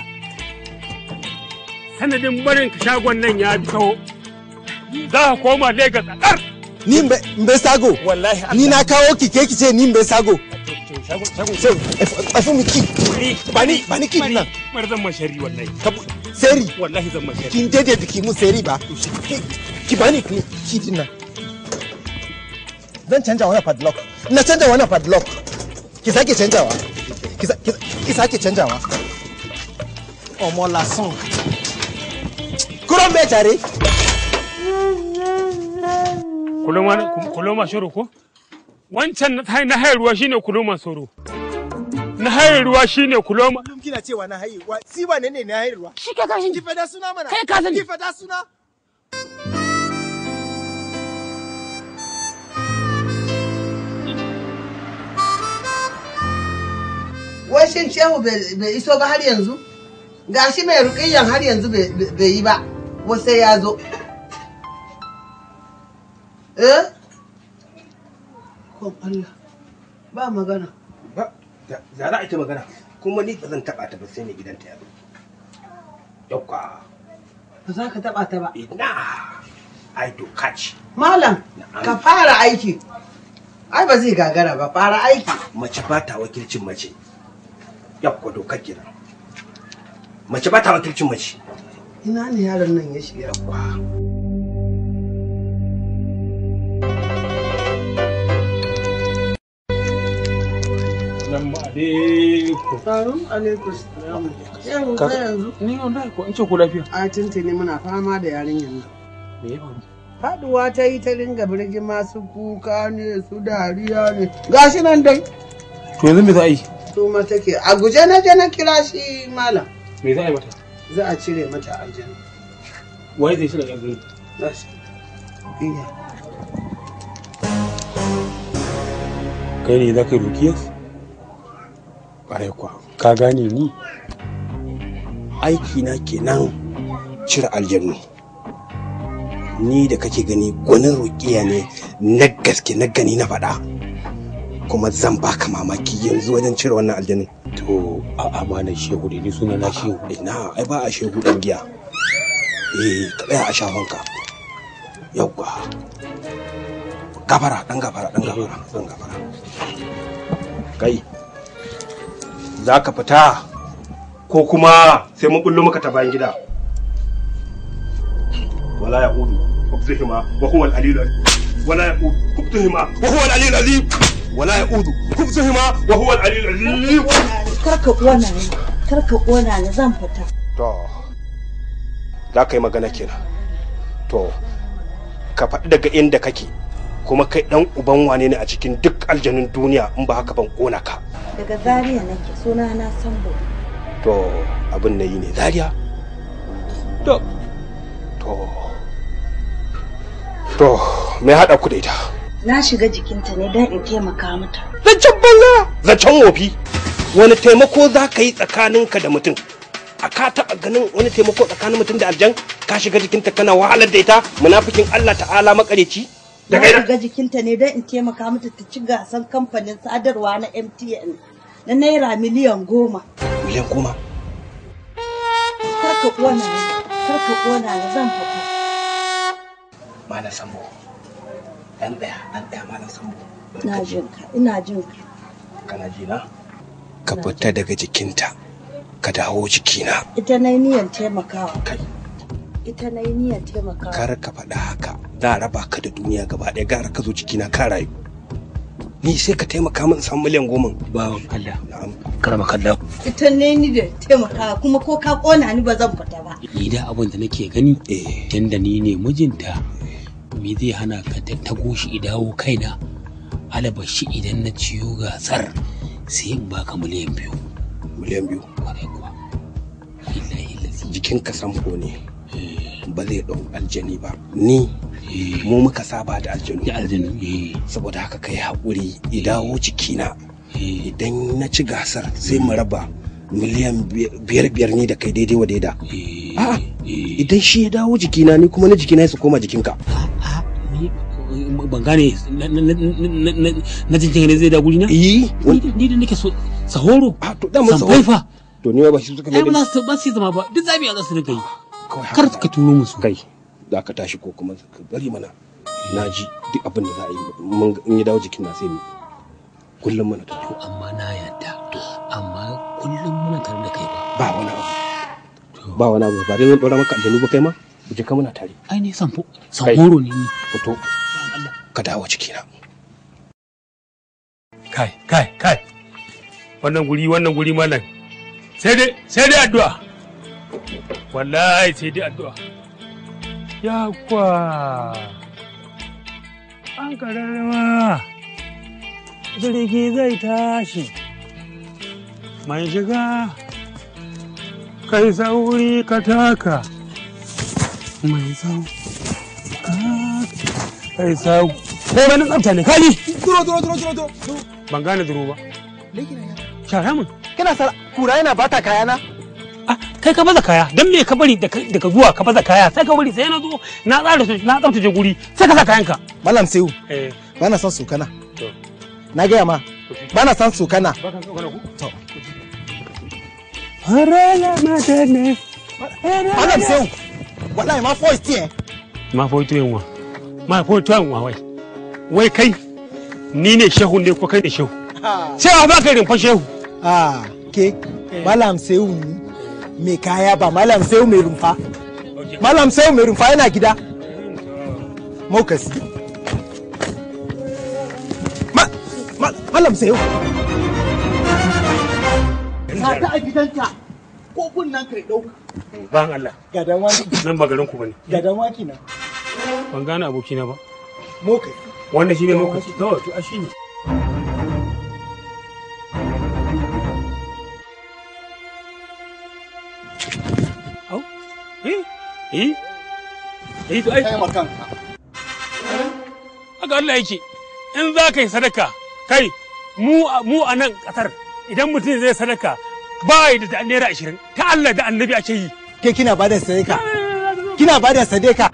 Speaker 18: sanadin barin ka shagon nan ya bi tsawo za ka koma Lagos a ɗar
Speaker 10: Ni mbe mbe sago.
Speaker 18: Wallahi
Speaker 10: Ni na kawo ki ke ki ce ni mbe sago. Sehu, afu mi ki. Bani bani ki nan.
Speaker 18: Mar zan mashari wallahi.
Speaker 10: Seri.
Speaker 18: Wallahi zan mashari.
Speaker 10: Kin dade biki mu seri ba. Ki- Ki bani ki ki din nan. Zan canja wannan padlock. Na canja wannan padlock. ki sake canjawa ki sa- ki sa- ki sake canjawa ọmọ lasan kúrò ń bẹ jàre.
Speaker 18: kuloma kuloma shuru ko wancan na na hayar ruwa shine kuloma soro na hayar ruwa shine kuloma
Speaker 10: kullum kina cewa na haihuwa si ba ne ne na haihuwa
Speaker 18: shi ka kashin
Speaker 10: ki fada suna mana
Speaker 18: Kai ka sani.
Speaker 10: ki fada suna
Speaker 22: Wai shin shehu bai bai iso ba har yanzu? Gashi mai ruƙiyyan har yanzu bai bai yi ba, wai sai ya zo. Eh? Kon Allah, ba magana.
Speaker 3: Ba, za za a ita magana. Kuma ni ba zan taɓa ta ba sai mai gidanta ya zo. Yauwa.
Speaker 22: Ba za ka taɓa ta ba.
Speaker 3: Ina. Ai doka ce.
Speaker 22: Malam, ka fara aiki. Ai ba zai gagara ba, fara aiki.
Speaker 3: Mace ba ta wakilcin mace. Yauwa dokar kenan. Mace ba ta wakilcin mace.
Speaker 22: Ina ne yaron nan ya shiga?
Speaker 18: Assalamu alaikum.
Speaker 22: Sarun alaikum salamu. Yau
Speaker 18: Ka-
Speaker 22: ka yanzu?
Speaker 18: Ni wallahi ko in ce ku lafiya.
Speaker 22: A tuntuni muna fama da yarinyar nan.
Speaker 18: Me ya faru?
Speaker 22: Faduwa ta yi ta ringa birgin masu kuka ne su dariya ne. Gashi nan dai.
Speaker 18: To yanzu me za a yi?
Speaker 22: Tuma take. A guje na je na kira shi malam.
Speaker 18: Me za a yi mata?
Speaker 22: Za a cire mata aljanna.
Speaker 18: Wai zai shi da yanzu.
Speaker 22: Za shi. Iya.
Speaker 18: Kai ne za ka yi rukiyar?
Speaker 3: Ƙwarai kuwa.
Speaker 18: Ka gane ni?
Speaker 3: Aiki na kenan cire aljannu. Ni da kake gani gwanin rukiya ne na gaske na gani na faɗa. Kuma zan baka mamaki yanzu wajen cire wannan aljanun.
Speaker 18: To a amanar shehu da ni suna na shehu.
Speaker 3: Ina ai ba a shehu ɗan giya. Eh ka tsaya a shafanka. Yawwa. Gafara ɗan gafara ɗan gafara ɗan gafara. Kai. Za ka fita ko kuma sai mun bullo maka ta bayan gida. Wala ya udu. Kubtuhima wa huwa al-alil wala ya udu. Kubtuhima wa huwa al-alil azim. Wala ya udu. Kubtuhima wa huwa al-alil azim.
Speaker 8: Karka ƙona ni, karka ƙona ni zan fita.
Speaker 3: To, za ka yi magana kenan. To, ka faɗi daga inda kake, kuma kai ɗan uban wane ne a cikin duk aljanun duniya in ba haka ban ƙona ka.
Speaker 8: Daga Zaria nake suna na Sambo.
Speaker 3: To, abin na yi ne Zaria. To, to, to, me haɗa ku da ita?
Speaker 8: Na shiga jikinta ne don in taimaka mata.
Speaker 3: Zancen banza, zancen wofi. Wani taimako za ka yi tsakaninka da mutum? A ka taɓa ganin wani taimako tsakanin mutum da aljan? Ka shiga jikinta kana wahalar da ita? Munafikin Allah ta'ala makareci?
Speaker 8: Na
Speaker 3: Daga ina?
Speaker 8: shiga jikinta ne don in taimaka mata ta ci gasan kamfanin sadarwa na MTN na naira miliyan goma.
Speaker 3: Miliyan goma.
Speaker 8: Karka ƙona ni, karka ƙona ni zan fita.
Speaker 3: Malam Sambo. Ɗan ɗaya, ɗan ɗaya Malam Sambo.
Speaker 8: Ina jin ka, ina jin ka.
Speaker 3: Kana ji na? Ka fita daga jikinta. Ka dawo jikina.
Speaker 8: Ita na yi niyyar taimakawa. Ita na yi niyyar taimakawa.
Speaker 3: Kar ka faɗa haka. Za a raba ka da duniya gaba ɗaya gara ka zo jikina ka rayu. Ni sai ka taimaka min in samu miliyan goma.
Speaker 18: Bawan Allah.
Speaker 3: Na'am.
Speaker 18: Karama kalla.
Speaker 8: Ita ne ni da taimakawa kuma ko ka ƙona ni ba zan fita ba.
Speaker 18: Ni da abin da nake gani tunda ni ne mijinta me zai hana ka ta tago shi dawo kaina alabashi idan na ciyo gasar sai in baka miliyan biyu.
Speaker 3: Miliyan biyu. Jikin ka samko ne. Ba zai ɗau aljani ba. Ni mu muka saba da aljanu.
Speaker 18: Da aljanu.
Speaker 3: Saboda haka kai haƙuri ya dawo jikina. Idan na ci gasar sai mu raba miliyan biyar biyar ne da kai daidai wa daida. A'a idan shi ya dawo jikina ni kuma na jikina ya su koma jikinka.
Speaker 18: ban gane na- na- na- na- na jinjin ne zai da guri na?
Speaker 3: Yi.
Speaker 18: Ni da nake so sahoro.
Speaker 3: A to dama
Speaker 18: Sampai fa.
Speaker 3: To ni ma ba shi suka
Speaker 18: Ai
Speaker 3: mai
Speaker 18: ba
Speaker 3: da
Speaker 18: za su ba su yi zama ba duk zabi a za su rinka yi. Kar ka turo musu.
Speaker 3: Kai za ka tashi ko kuma ka bari mana. Na ji duk abin da za a yi mun in ya dawo jikin na sai mu. Kullum mana tare.
Speaker 18: Amma na yadda. Amma kullum muna tare da kai ba.
Speaker 3: Ba wani abu. Ba wani abu ba dai zan ɗora maka aljanu ba kai ma. Mu je ka muna tare.
Speaker 18: Ai ne san horo ne ni.
Speaker 3: Fito. Ka dawo cikina.
Speaker 18: Kai kai kai. wannan guri wannan guri malam sai dai sai dai addu'a wallahi sai dai addu'a ya kwa an kararrawa jirgi zai tashi mai shiga kai sauri ka taka mai sau kai sau ko wani tsafta ne kaji
Speaker 10: duro duro duro duro duro
Speaker 18: ban gane duro ba shara mun
Speaker 10: kana sara kura yana bata kayana
Speaker 18: kai ka baza kaya dan me ka bari daga zuwa ka baza kaya sai ka bari sai na zo na tsara su na tsaftace guri sai ka sa kayanka
Speaker 10: malam sehu
Speaker 18: eh
Speaker 10: bana son sokana na gaya ma bana son sokana to
Speaker 18: harala madane
Speaker 10: malam sehu wallahi ma voice tiye
Speaker 18: ma foito yanwa ma foito yanwa wai wai kai ni ne shehu ne ko kai ne shehu sai ba ka rimfa shehu
Speaker 10: ah ke malam sehu ni mai kaya ba malam sehu mai rumfa malam sehu mai rumfa yana gida mokasi Ma- ma- malam sehu Sata a gidanta ko kunnan kai ɗauka.
Speaker 18: ban Allah
Speaker 10: Gadan waki.
Speaker 18: nan ba garin ku bane
Speaker 10: Gadan waki na.
Speaker 18: ban gane abokina ba
Speaker 10: Mokai.
Speaker 18: wanda shi ne lokaci to to a shi ne au eh eh eh to ai
Speaker 10: Kai makanka.
Speaker 18: haka Allah yake in za ka yi sadaka kai mu mu a nan kasar idan mutum zai sadaka ba yi da naira ashirin ta Allah da annabi ake yi
Speaker 10: Ke kina bada sadaka. Kina bada sadaka.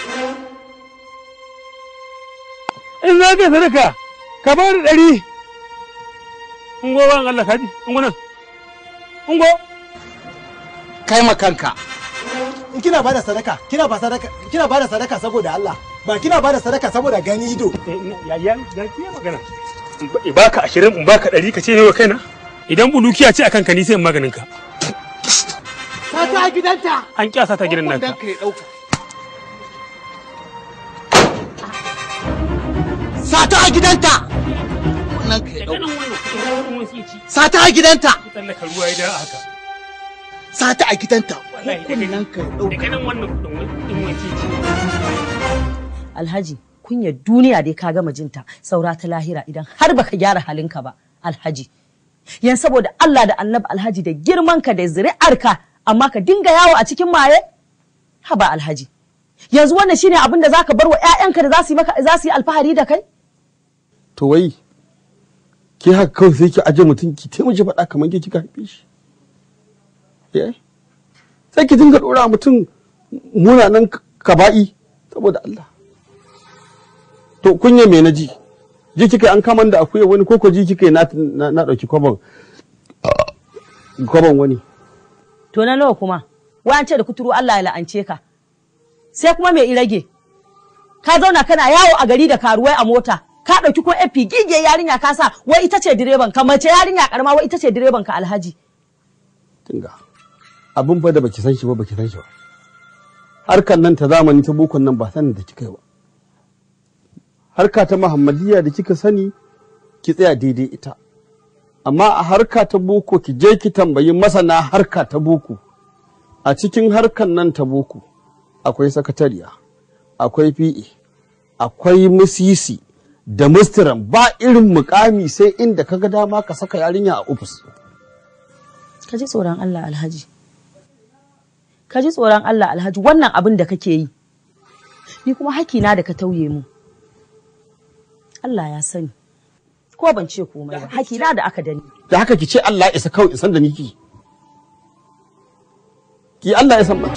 Speaker 18: in za ka yi sadaka ka ba da ɗari in go ban Allah kaji in go nan in go
Speaker 10: Kai makanka. In kina bada sadaka, kina ba sadaka, kina bada sadaka saboda Allah. Ba kina bada sadaka saboda gani ido.
Speaker 18: ya ya ya ke magana in baka ashirin in baka ɗari ka ce ne wa kaina idan bulukiya ce akan ka ni sai in maganin ka
Speaker 10: Sata a gidanta.
Speaker 18: an kyasa ta gidan naka
Speaker 10: Kunnan kai ɗauka. Sata a gidanta. Kunnan kai ɗauka. Sata a gidanta.
Speaker 18: tsallaka ruwa ya da haka
Speaker 10: Sata a gidanta.
Speaker 18: wallahi
Speaker 10: Kunnan kai ɗauka.
Speaker 18: daga nan wannan kudin wanke ce
Speaker 11: alhaji kunyar duniya dai ka gama jinta saura ta lahira idan har baka gyara halinka ba alhaji yan saboda Allah da annabi alhaji da girmanka da zuri'arka amma ka dinga yawo a cikin maye haba alhaji yanzu wannan shine abin da zaka bar wa ƴaƴanka da za su yi maka za su yi alfahari da kai
Speaker 9: to wai ke haka kawai sai ki aje mutum ki taimaki faɗa kamar ke kika haife shi eh sai ki dinga ɗora mutum munanan kaba'i saboda Allah to kunya me na ji ji kika an kaman da akuya wani koko ji kika na na na dauki kwabon kwabon wani
Speaker 11: to na nawa kuma wa ce da kuturu Allah ya la'ance ka sai kuma me irage ka zauna kana yawo a gari da karuwai a mota ka ɗauki ko efi gige yarinya ka sa wai ita ce direban ka mace yarinya karama wai ita ce direban ka alhaji
Speaker 9: tinga abin fa da baki san shi ba baki san shi ba harkar nan ta zamani ta bokon nan ba sanin da kika yi ba harka ta muhammadiyya da kika sani ki tsaya daidai ita amma a harka ta boko ki je ki tambayi masana harka ta boko a cikin harkar nan ta boko akwai sakatariya akwai fi'e akwai musisi da mustiran ba irin mukami sai inda kaga dama ka saka yarinya a ofis
Speaker 11: ka ji tsoron Allah alhaji ka ji tsoron Allah alhaji wannan abin da kake yi ni kuma hakina da ka tauye mu Allah ya sani ko ban ce komai ba hakina da aka dani
Speaker 9: da haka ki ce Allah ya isa kawai isan da niki ki Allah ya san ba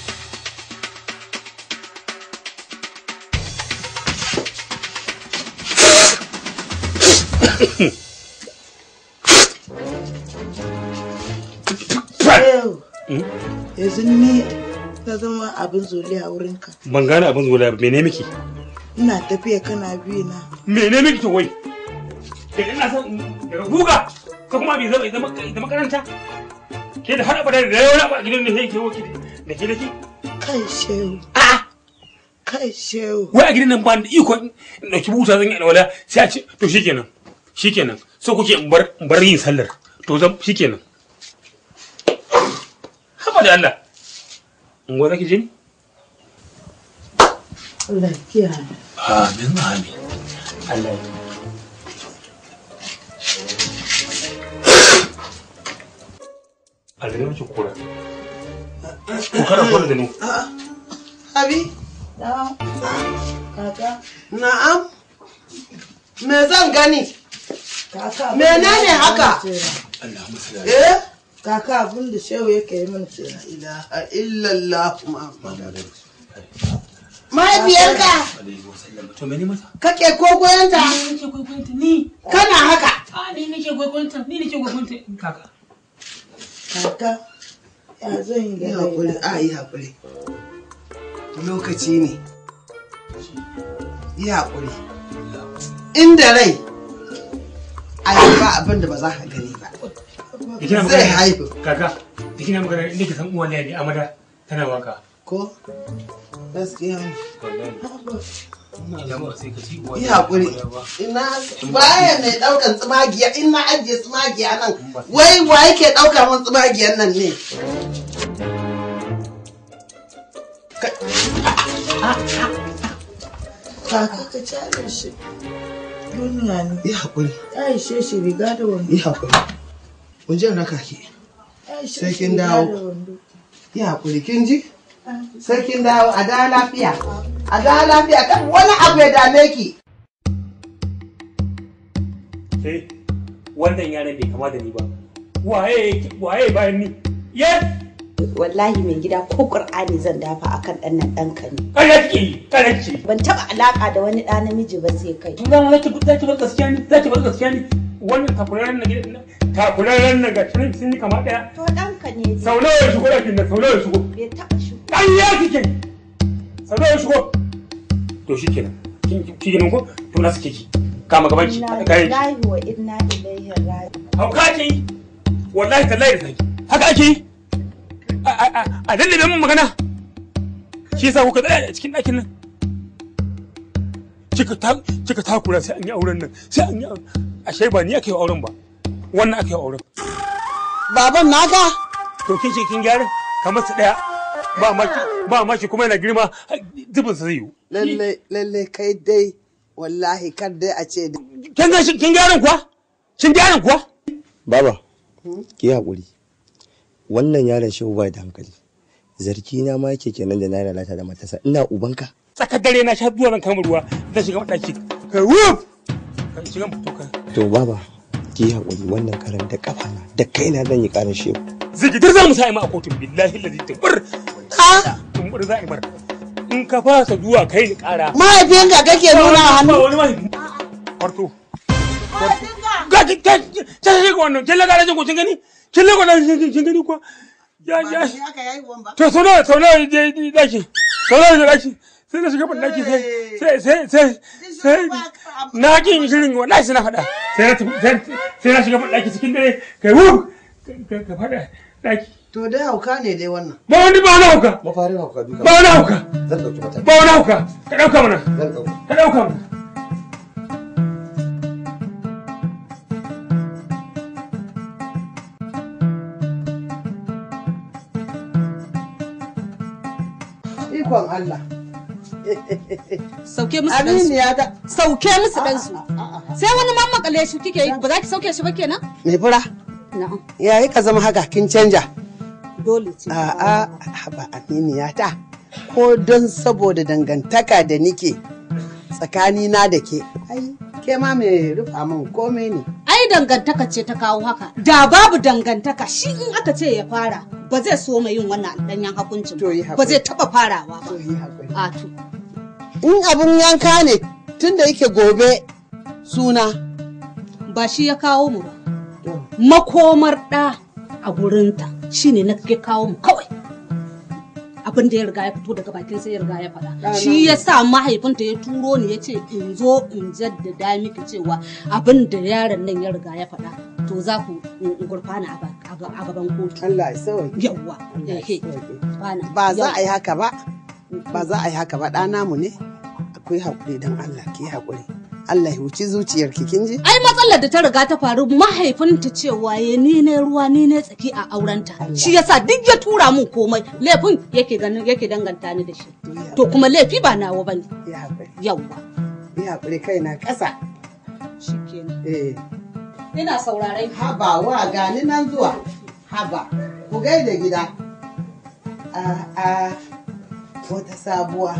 Speaker 22: yanzu ni ta zama abin zoli a wurinka
Speaker 18: ban gane abin zuwa ba mene miki
Speaker 22: ina tafiya kana biyu na
Speaker 18: mene miki to wai da ina son daga guga ko kuma bai zama zama zama karanta ke da har abada da yawa ba a gidan da yake woki da ke da ke
Speaker 22: kai shehu kai shehu
Speaker 18: wai a gidan nan ba da iko in dauki buta zan yi alwala sai a ce to shikenan shikenan so kuke in bar in bar yin sallar to zan shikenan haba da Allah in gwa zaki je ni
Speaker 22: Allah ya kiyaye.
Speaker 18: amin amin Allah ya Allah ya mace kura ko kana kura da ni
Speaker 22: Abi? Kaka? Na'am. Me zan gani? Kaka. Menene haka? Eh? Kaka abin da shehu yake yi mana ce la ilaha illallah Muhammadu. Mahaifiyarka
Speaker 18: to mene mata
Speaker 22: kake kogoyonta?
Speaker 18: ni nake kokoyonta ni
Speaker 22: Kana haka?
Speaker 18: a ni nake kokoyonta ni nake kokoyonta kaka
Speaker 22: Kaka, ya zan yi da haƙuri, a yi haƙuri. Lokaci ne. Yi haƙuri. Inda rai, a yi ba abin da ba za ka gani ba.
Speaker 18: Ikina
Speaker 22: Zai
Speaker 18: magana
Speaker 22: haihu.
Speaker 18: kaka ikina magana inda ke san uwan ne amada tana waka
Speaker 22: Ko? Gaskiya ne.
Speaker 18: idan ba sai ka ci uwan
Speaker 22: Yi haƙuri. Ina baya mai ɗaukan tsumagiya, in na ajiye tsumagiya nan, wai wa yake ɗauka min tsumagiyan nan ne? Kaka ka cale shi. Duniya ne. Yi haƙuri. Ya ishe shi riga da wando. Yi haƙuri. Mun je raka ki.
Speaker 23: Ya ishe
Speaker 22: Sai
Speaker 23: shi
Speaker 22: kin
Speaker 23: riga
Speaker 22: dawo.
Speaker 23: da wando.
Speaker 22: Yi haƙuri kin ji? Sai kin dawo a dawo lafiya. A dawo lafiya kan wani abu ya dame ki.
Speaker 18: sai wannan yaran bai kama da ni ba waye waye bayan ni yes
Speaker 12: wallahi mai gida ko qur'ani zan dafa akan dan nan ɗanka ne
Speaker 18: kare kike yi kare kike
Speaker 12: ban taba alaka da wani ɗa namiji ba sai kai
Speaker 18: tun zama zaki zaki bar gaskiya ni zaki bar gaskiya ni wannan takuraren na gidan takuraren na ga shirin sun yi kama daya
Speaker 12: to ɗanka ne
Speaker 18: sau nawa ya shigo ɗakin nan sau nawa ya shigo
Speaker 12: bai taba shigo
Speaker 18: ɗan ya kike sau nawa ya shigo to shi kenan kin ki kenan ko to na suke ki kama gaban ki
Speaker 12: inna
Speaker 18: kayan ki
Speaker 12: lillahi wa inna ilaihi raji'un
Speaker 18: hauka ake yi wallahi tallahi da saki haka ake yi a- a a- a dallabe min magana shi yasa kuka tsaya a cikin ɗakin nan kika ta kika takura sai an yi auren nan sai an yi auren ashe ba ni aka yi auren ba wannan aka yi auren
Speaker 22: baban naka
Speaker 18: to kin ce kin gyara kamar su daya ba maki ba maki kuma yana girma zubin sa zai yi
Speaker 22: Lalle lalle kai dai wallahi kar dai a ce da.
Speaker 18: kin ga kin gyaran kuwa kin gyaran kuwa
Speaker 3: Baba, ki haƙuri. Wannan yaron shehu bai da hankali. Zarki na ma yake kenan da na lalata da matasa. Ina ubanka.
Speaker 18: tsakar dare na sha zuwa ran kamar ruwa zan shiga ɗaki kai wuf kan shiga fito kai
Speaker 3: To baba, ki haƙuri wannan karan da kafana da kaina zan yi ƙarar shehu.
Speaker 18: zigidir za mu sa ima a kotun billahi lazi tabbar ha tumbar za a imar in ka fasa zuwa kai ni kara
Speaker 22: Mahaifinka kake nuna a hannu?
Speaker 18: Ba wani mahaifi kwarto ga ki ta ta shi ko wannan kin laga rajin ko kin gani kin laga rajin kin gani ko ya ya to so nawa so nawa je daki so nawa je daki sai na shiga ban daki sai sai sai sai sai na kin shirin wallahi sai na faɗa sai na tafi- sai sai na shiga ban daki cikin dare kai wu ka ka faɗa daki
Speaker 22: To dai hauka ne dai wannan.
Speaker 18: ba wani ba wani hauka
Speaker 3: Mafarin hauka duka.
Speaker 18: ba wani hauka
Speaker 3: Zan ɗauki mataki.
Speaker 18: ba wani hauka ka ɗauka mana
Speaker 3: Zan ɗauka.
Speaker 18: ka ɗauka mana
Speaker 22: Ikon Allah.
Speaker 19: Sauke musu
Speaker 22: Aminu
Speaker 19: ɗansu.
Speaker 22: ya ta.
Speaker 19: Sauke musu ɗansu. Sai wani mammakale shi kike yi ba za ki sauke shi ba kenan?
Speaker 22: Me fura?
Speaker 19: Na'am.
Speaker 22: Yayi ka zama haka kin canja.
Speaker 19: Dole ce.
Speaker 22: A'a, haba aminiya ta. Ko don saboda dangantaka da nike tsakani na da ke. Ai, ke ma mai rufa min komai ne.
Speaker 19: Ai dangantaka ce ta kawo haka. Da babu dangantaka shi in aka ce ya fara ba zai so mai yin wannan danyen hakuncin ba. Ba zai taɓa farawa ba. A to.
Speaker 22: In abin yanka ne tun da yake gobe suna.
Speaker 19: Ba shi ya kawo mu ba. Makomar ɗa a gurinta shi ne na ke kawo mu kawai. Abin da ya riga ya fito daga bakin sai ya riga ya faɗa.
Speaker 22: Ɗana.
Speaker 19: Shi ya sa mahaifinta ya turo ni ya ce in zo in jaddada miki cewa abin da yaron nan ya riga ya faɗa. To za ku in gurfana a ba- a ga- a gaban kotu.
Speaker 22: Allah ya sauke.
Speaker 19: Yawwa. ehe. Bana.
Speaker 22: Ba za
Speaker 19: Yau.
Speaker 22: a yi haka ba. Ba za a yi haka ba ɗana mu ne. Akwai haƙuri don Allah ki haƙuri. Allah ya huci zuciyarki kin ji
Speaker 19: ai matsalar da ta riga ta faru mahaifinta cewa ya ni ne ruwa ni ne tsaki a aurenta shi yasa duk ya tura mun komai laifin yake ganin yake danganta ni da shi to kuma laifi ba nawa bane yawwa
Speaker 22: ya hakuri kai na ƙasa
Speaker 19: shikenan
Speaker 22: eh
Speaker 19: ina sauraron
Speaker 22: haba wa gani nan zuwa haba ku gaida gida a a wata sabuwa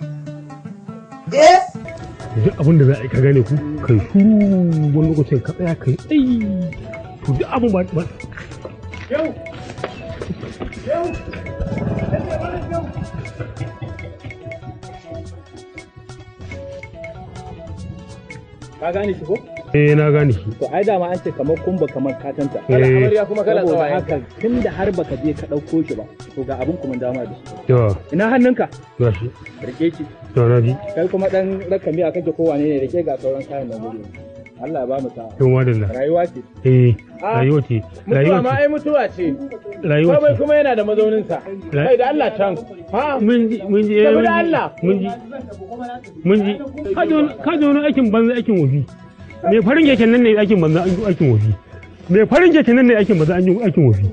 Speaker 22: eh
Speaker 18: duk abin da za a yi ka gane ku kai su wani lokacin ka tsaya kai ai to duk abin ba ba
Speaker 1: Yau! Yau!
Speaker 5: Ka gane shi ko?
Speaker 18: eh na gane shi
Speaker 5: To ai dama an ce kamar kumba kamar katanta.
Speaker 18: Eh.
Speaker 5: Kana amarya kuma kana
Speaker 18: Saboda
Speaker 5: tsawaye. haka tun da har baka je ka ɗauko shi ba. To ga abin kuma dama da shi.
Speaker 18: to
Speaker 5: Ina hannunka?
Speaker 18: ga shi
Speaker 5: Rike shi.
Speaker 18: to na ji
Speaker 5: Kai kuma dan raka miya kake ko wane ne rike ga sauran kayan da guri. Allah ya ba mu sa'a.
Speaker 18: tun wadanda
Speaker 5: Rayuwa ce.
Speaker 18: eh
Speaker 5: Ah,
Speaker 18: rayuwa ce
Speaker 5: Mutuwa
Speaker 18: rayuwa
Speaker 5: ma
Speaker 18: ce
Speaker 5: ai mutuwa ce.
Speaker 18: Rayuwa
Speaker 5: Komai
Speaker 18: ce.
Speaker 5: kuma yana da mazauninsa.
Speaker 18: Ra-
Speaker 5: Kai da Allah can. Ha?
Speaker 18: mun ji mun ji eh, mun
Speaker 5: Saboda
Speaker 18: ji
Speaker 5: Allah.
Speaker 18: mun ji mun ji ka ji wani- ka ji wani aikin banza aikin wofi me farin keken nan ne aikin banza an yi aikin wofi me farin keken nan ne aikin banza an yi aikin wofi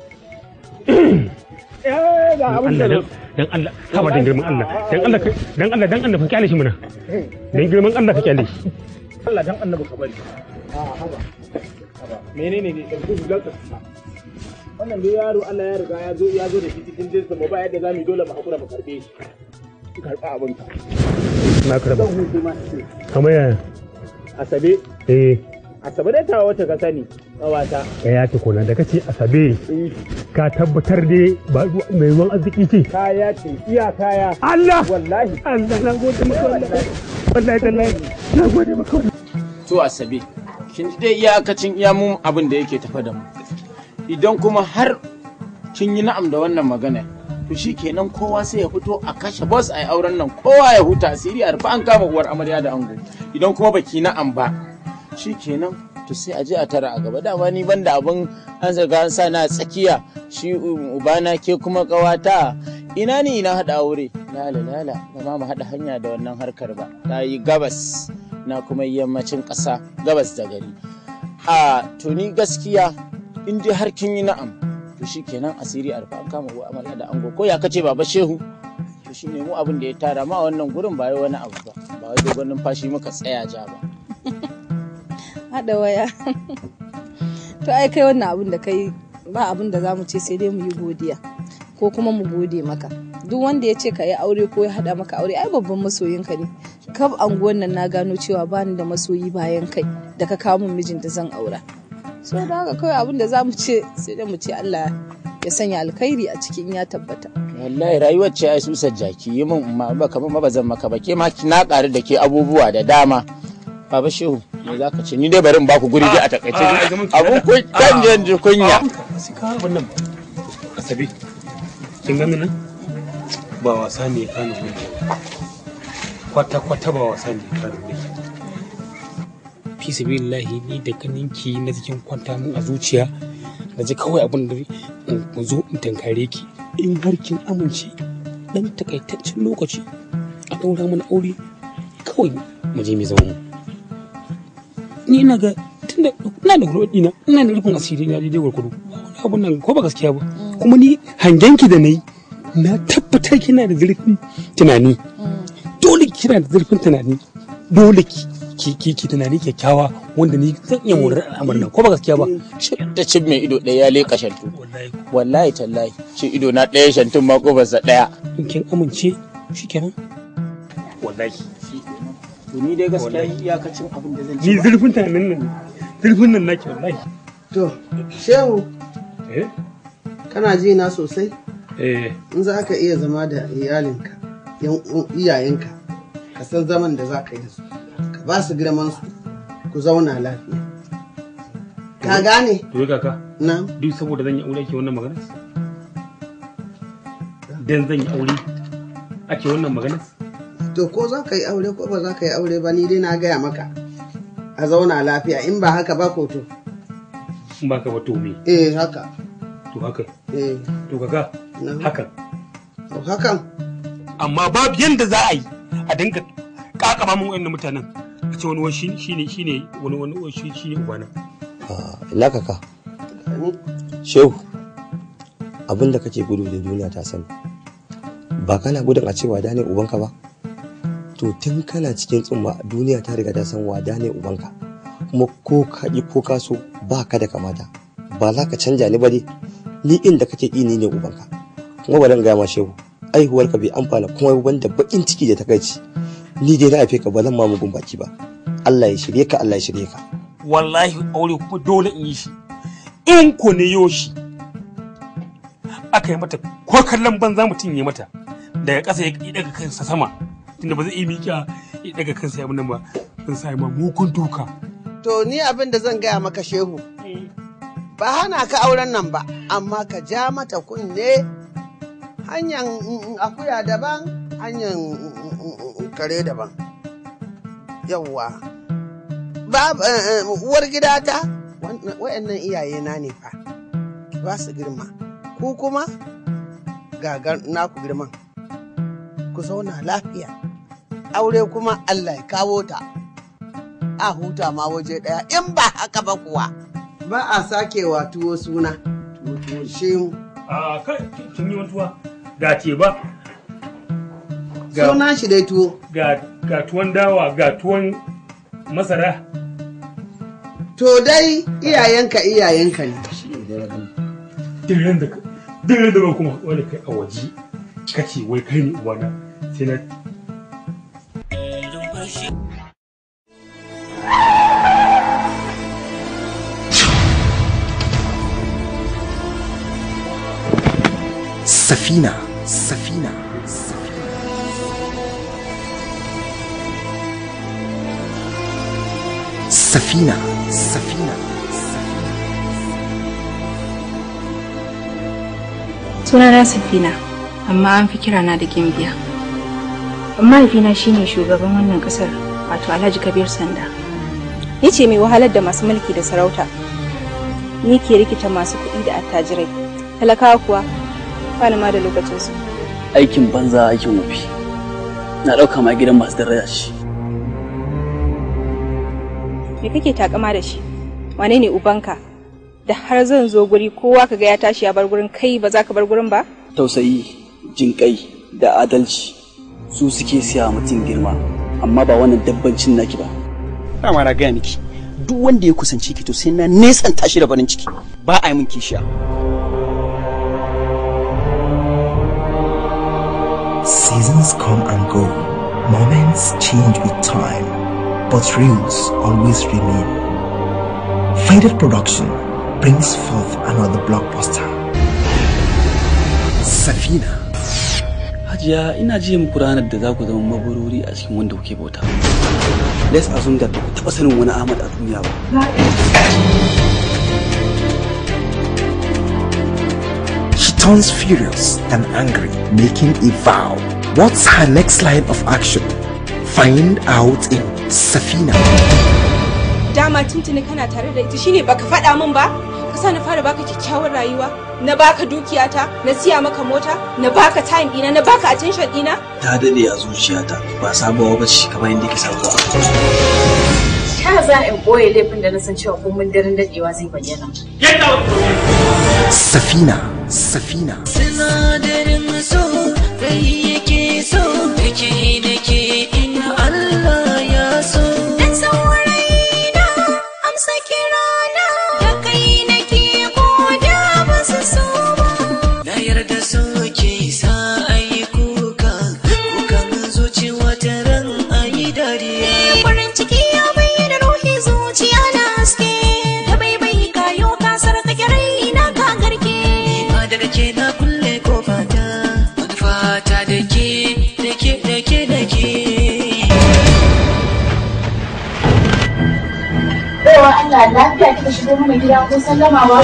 Speaker 5: Eh, ga abin da
Speaker 18: Allah dan dan Allah ka ba dan girman Allah dan Allah ka- dan Allah dan Allah ka kyale shi muna dan girman Allah ka kyale shi
Speaker 5: Allah dan annabi ka bari. A haba. Haba. Menene ne ɗauki hular ka sa. Wannan dai yaro Allah ya riga ya zo ya zo da shi cikin jinsin mu ba yadda zamu yi dole mu hakura mu karbe shi. Ki karɓa abin ka.
Speaker 18: na karba
Speaker 5: Zan hutu ma ce.
Speaker 18: kamar yaya
Speaker 5: Asabe.
Speaker 18: eh
Speaker 5: Asabe dai tawa wacce ka sani. Ƙawata.
Speaker 18: ka ya ce kona da kace asabe ka tabbatar dai ba mai ruwan arziki ce
Speaker 5: Kaya ce iya kaya.
Speaker 18: Allah
Speaker 5: Wallahi.
Speaker 18: Allah na gode maka wallahi wallahi tallahi na gode maka
Speaker 21: To Asabe, kin ji dai iyakacin iya mu abin da yake tafa da mu. Idan kuma har kin yi na'am da wannan magana, to shi kenan kowa sai ya fito a kashe boss a yi auren nan kowa ya huta asiri a rufe an kama uwar amarya da ango. Idan kuma baki na'am ba, shi kenan to sai a je a tara a gaba dama ni banda abin an zaga an sa na tsakiya shi um, ubana ke kuma kawata ina ni ina haɗa aure lala lala ba ma mu haɗa hanya da wannan harkar ba ta yi gabas na kuma yammacin ƙasa gabas da gari a to ni gaskiya in dai har kin yi na'am to shi kenan asiri a rufe an kama uwa amarya da ango ko ya kace baba shehu to shi ne mu abin da ya tara ma wannan gurin ba wai wani abu ba ba wai dogon numfashi muka tsaya ja ba
Speaker 23: haɗa waya to ai kai wannan abin da kai ba abin da za mu ce sai dai mu yi godiya ko kuma mu gode maka duk wanda ya ce ka yi aure ko ya haɗa maka aure ai babban masoyinka ne kaf anguwan nan na gano cewa bani da masoyi bayan kai da ka kawo min mijin da zan aura so da haka kawai abin da za mu ce sai dai mu ce Allah ya sanya alkhairi a cikin ya tabbata
Speaker 21: wallahi rayuwar ce ai susar jaki yi min ma ba kamar ma bazan maka ba ke ma na ƙaru da ke abubuwa da dama baba shehu me za ka ce ni dai bari in baku guri dai a takaice abun kun kan je ji kunya
Speaker 18: sai ka abin nan asabe kin gani nan ba wasa ne kan gunki kwata kwata ba wasa ne kan gunki fi sabilillahi ni da ganinki na cikin kwanta mun a zuciya na ji kawai abin da in zo in tankare ki in har kin amince dan takaitaccen lokaci a ɗaura mana aure kawai mu je mu zama mu ni ina ga tunda ina da gurbi na ina da rufin asiri na daidai gurgudu wani abun nan ko ba gaskiya ba kuma ni hangenki da nayi na tabbatar kina da zurfin tunani dole kina da zurfin tunani dole ki ki ki ki tunani kyakkyawa wanda ni zan iya morar al'amarin nan ko ba gaskiya ba
Speaker 21: ta cin mai ido ɗaya ya leƙa shantu wallahi tallahi ce ido na ɗaya shantun ma ƙofarsa ɗaya
Speaker 18: in kin amince shikenan wallahi
Speaker 21: to ni dai gaskiya iyakacin abin da zan
Speaker 18: ni zurfin tunanin nan zurfin nan nake wallahi
Speaker 22: to shehu
Speaker 18: eh
Speaker 22: kana ji na sosai
Speaker 18: eh
Speaker 22: in za ka iya zama da iyalinka yan uwan- iyayenka ka san zaman da za ka yi da su ka ba su girman su ku zauna lafiya ka gane
Speaker 18: to kaka
Speaker 22: na
Speaker 18: duk saboda zan yi aure ake wannan magana dan zan yi aure ake wannan magana
Speaker 22: to ko za ka yi aure ko ba za ka yi aure ba ni dai na gaya maka a zauna lafiya in ba haka ba ko to
Speaker 18: in ba ka ba to me
Speaker 22: eh haka
Speaker 18: to haka
Speaker 22: eh
Speaker 18: to kaka hakan
Speaker 22: to hakan
Speaker 18: amma babu yanda za a yi a dinga kakaba mun wayannan mutanen
Speaker 14: ce wani wani shi shine shine wani wani wani shi shine ubana
Speaker 15: ina kaka shehu abin da kake gudu da duniya ta sani ba kana gudun a ce wada ne ubanka ba to tun kana cikin tsumma duniya ta riga ta san wada ne ubanka kuma ko ka ƙi ko ka so ba ka da kamata ba za ka canja ni ba dai ni inda kake ƙi ni ne ubanka kuma bari in gaya ma shehu aihuwarka bai amfana kuma wanda baƙin ciki da takaici ni dai na haife ka ba zan ma mugun baki ba Allah ya shirye ka Allah ya shirye ka
Speaker 14: wallahi aure kuma dole in yi shi in ko ne yo shi aka yi mata ko kallon banza mutum ya mata daga ƙasa ya daga kansa sama tunda ba zai iya miƙa ya daga kansa ya nan ba zan sa ma mugun duka
Speaker 22: To ni abin da zan gaya maka shehu. Ba hana ka auren nan ba, amma ka ja mata kunne hanyar mm, mm, akuya daban, hanyar mm, mm, mm, mm, kare daban. Yawwa. Ba eh, eh, uwar gidata, wa'annan iyayena ne fa, ba su girma. Ku kuma gagar naku girman. Ku zauna lafiya. Aure kuma Allah ya kawo ta. a huta ma waje ɗaya in ba haka ba kuwa ba a sake wa tuwo suna tuwo shi mu
Speaker 14: a kai kin yi wantuwa ga ce ba
Speaker 22: suna shi dai tuwo
Speaker 14: ga ga tuwon dawa ga tuwon masara
Speaker 22: to dai iyayenka iyayenka ne
Speaker 14: dirin da dirin da ba kuma wani kai a waje kace wai kai ne uwana sai na
Speaker 3: Safina, Safina, Safina, Safina.
Speaker 16: Sunana Safina, amma an fi kirana da Gimbiya. Mahaifina shine shugaban wannan kasar, wato Alhaji Kabir Sanda.
Speaker 23: Ni ce mai wahalar da masu mulki da sarauta. Ni ke rikita masu kuɗi da attajirai. Talakawa kuwa, ba ma da lokacinsu.
Speaker 20: aikin banza aikin wafi na ɗauka ma gidan masu daraja ce
Speaker 23: Me kake takama da shi? Wane ne ubanka? Da har zan zo guri kowa kaga ya tashi ya bar gurin kai ba za ka bar gurin ba?
Speaker 20: tausayi jinƙai da adalci su suke siya mutum girma amma ba wannan dabbancin naki ba
Speaker 24: dama na gaya miki duk wanda ya kusanci ki to sai na nesanta shi da farin ciki ba a yi min kishiya
Speaker 25: Seasons come and go, moments change with time, but rules always remain. Faded Production brings forth another blockbuster. Safina.
Speaker 20: hajiya ina ji muku ranar da za ku zama maburori a cikin wanda kuke bauta let's assume that ba ku taɓa sanin wani ahmad a duniya ba
Speaker 25: She turns furious and angry, making a vow. What's her next line of action? Find out in Safina.
Speaker 23: Dama tuntuni kana tare da ita shine baka faɗa min ba? Ka sa na fara baka kyakkyawar rayuwa, na baka dukiyata, na siya maka mota, na baka time ɗina, na baka attention ɗina.
Speaker 20: ta daɗe a zuciyata ba sabuwa ba ce kamar yadda ke sabuwa
Speaker 26: Ta za in ɓoye laifin da na san cewa komin daren daɗewa zai bayyana.
Speaker 25: Safina. Safina.
Speaker 27: Sinadarin so rai yake so yake da ke in Allah ya so. Dan saurayi na amsa kirana da kai nake ko da ba su so ba. Na yarda so ke sa ayi kuka kukan zuci wata ran ayi dariya. Farin ciki ya bayyana ruhi zuciya na haske. Da bai bai kayo kasar kake rai na ka garke. ma daga ke na kulle kofa ta wani fata da ke da ke da ke da ke
Speaker 26: Baiwa Allah lafiya kika shigo mana gida ko sallama ba?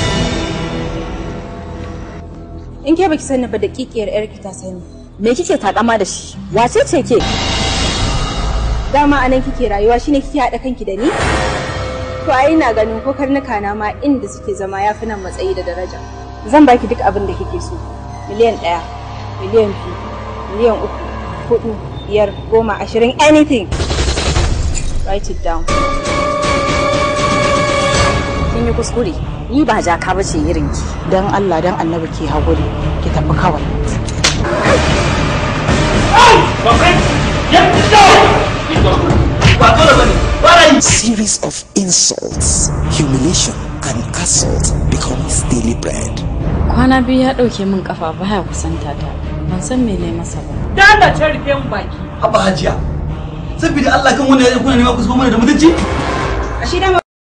Speaker 23: In ke baki sani ba daƙiƙiyar yarki ta sani.
Speaker 11: Me kike takama da shi? Wace ce ke?
Speaker 23: Dama anan kike rayuwa shine kike haɗa kanki da ni? To ai ina ganin ko karnuka na ma inda suke zama yafi nan matsayi da daraja. Zan baki duk abin da kike so. Miliyan ɗaya, miliyan biyu, miliyan uku, hudu, biyar, goma, ashirin, anything. Write it down.
Speaker 11: kin yi kuskure ni ba jaka ba ce irin ki
Speaker 22: Dan Allah dan annabi ki haƙuri ki tafi kawai.
Speaker 25: Series of insults, humiliation, and assault become his daily bread.
Speaker 2: Kwana biyu ya ɗauke min kafa baya kusanta ta. Ban san me ne masa ba.
Speaker 23: Dala ta rufe mu baki.
Speaker 24: Haba hajiya. Saboda Allah kan wannan yayin kuna nema ku zuba mana da mutunci?
Speaker 22: A shi dama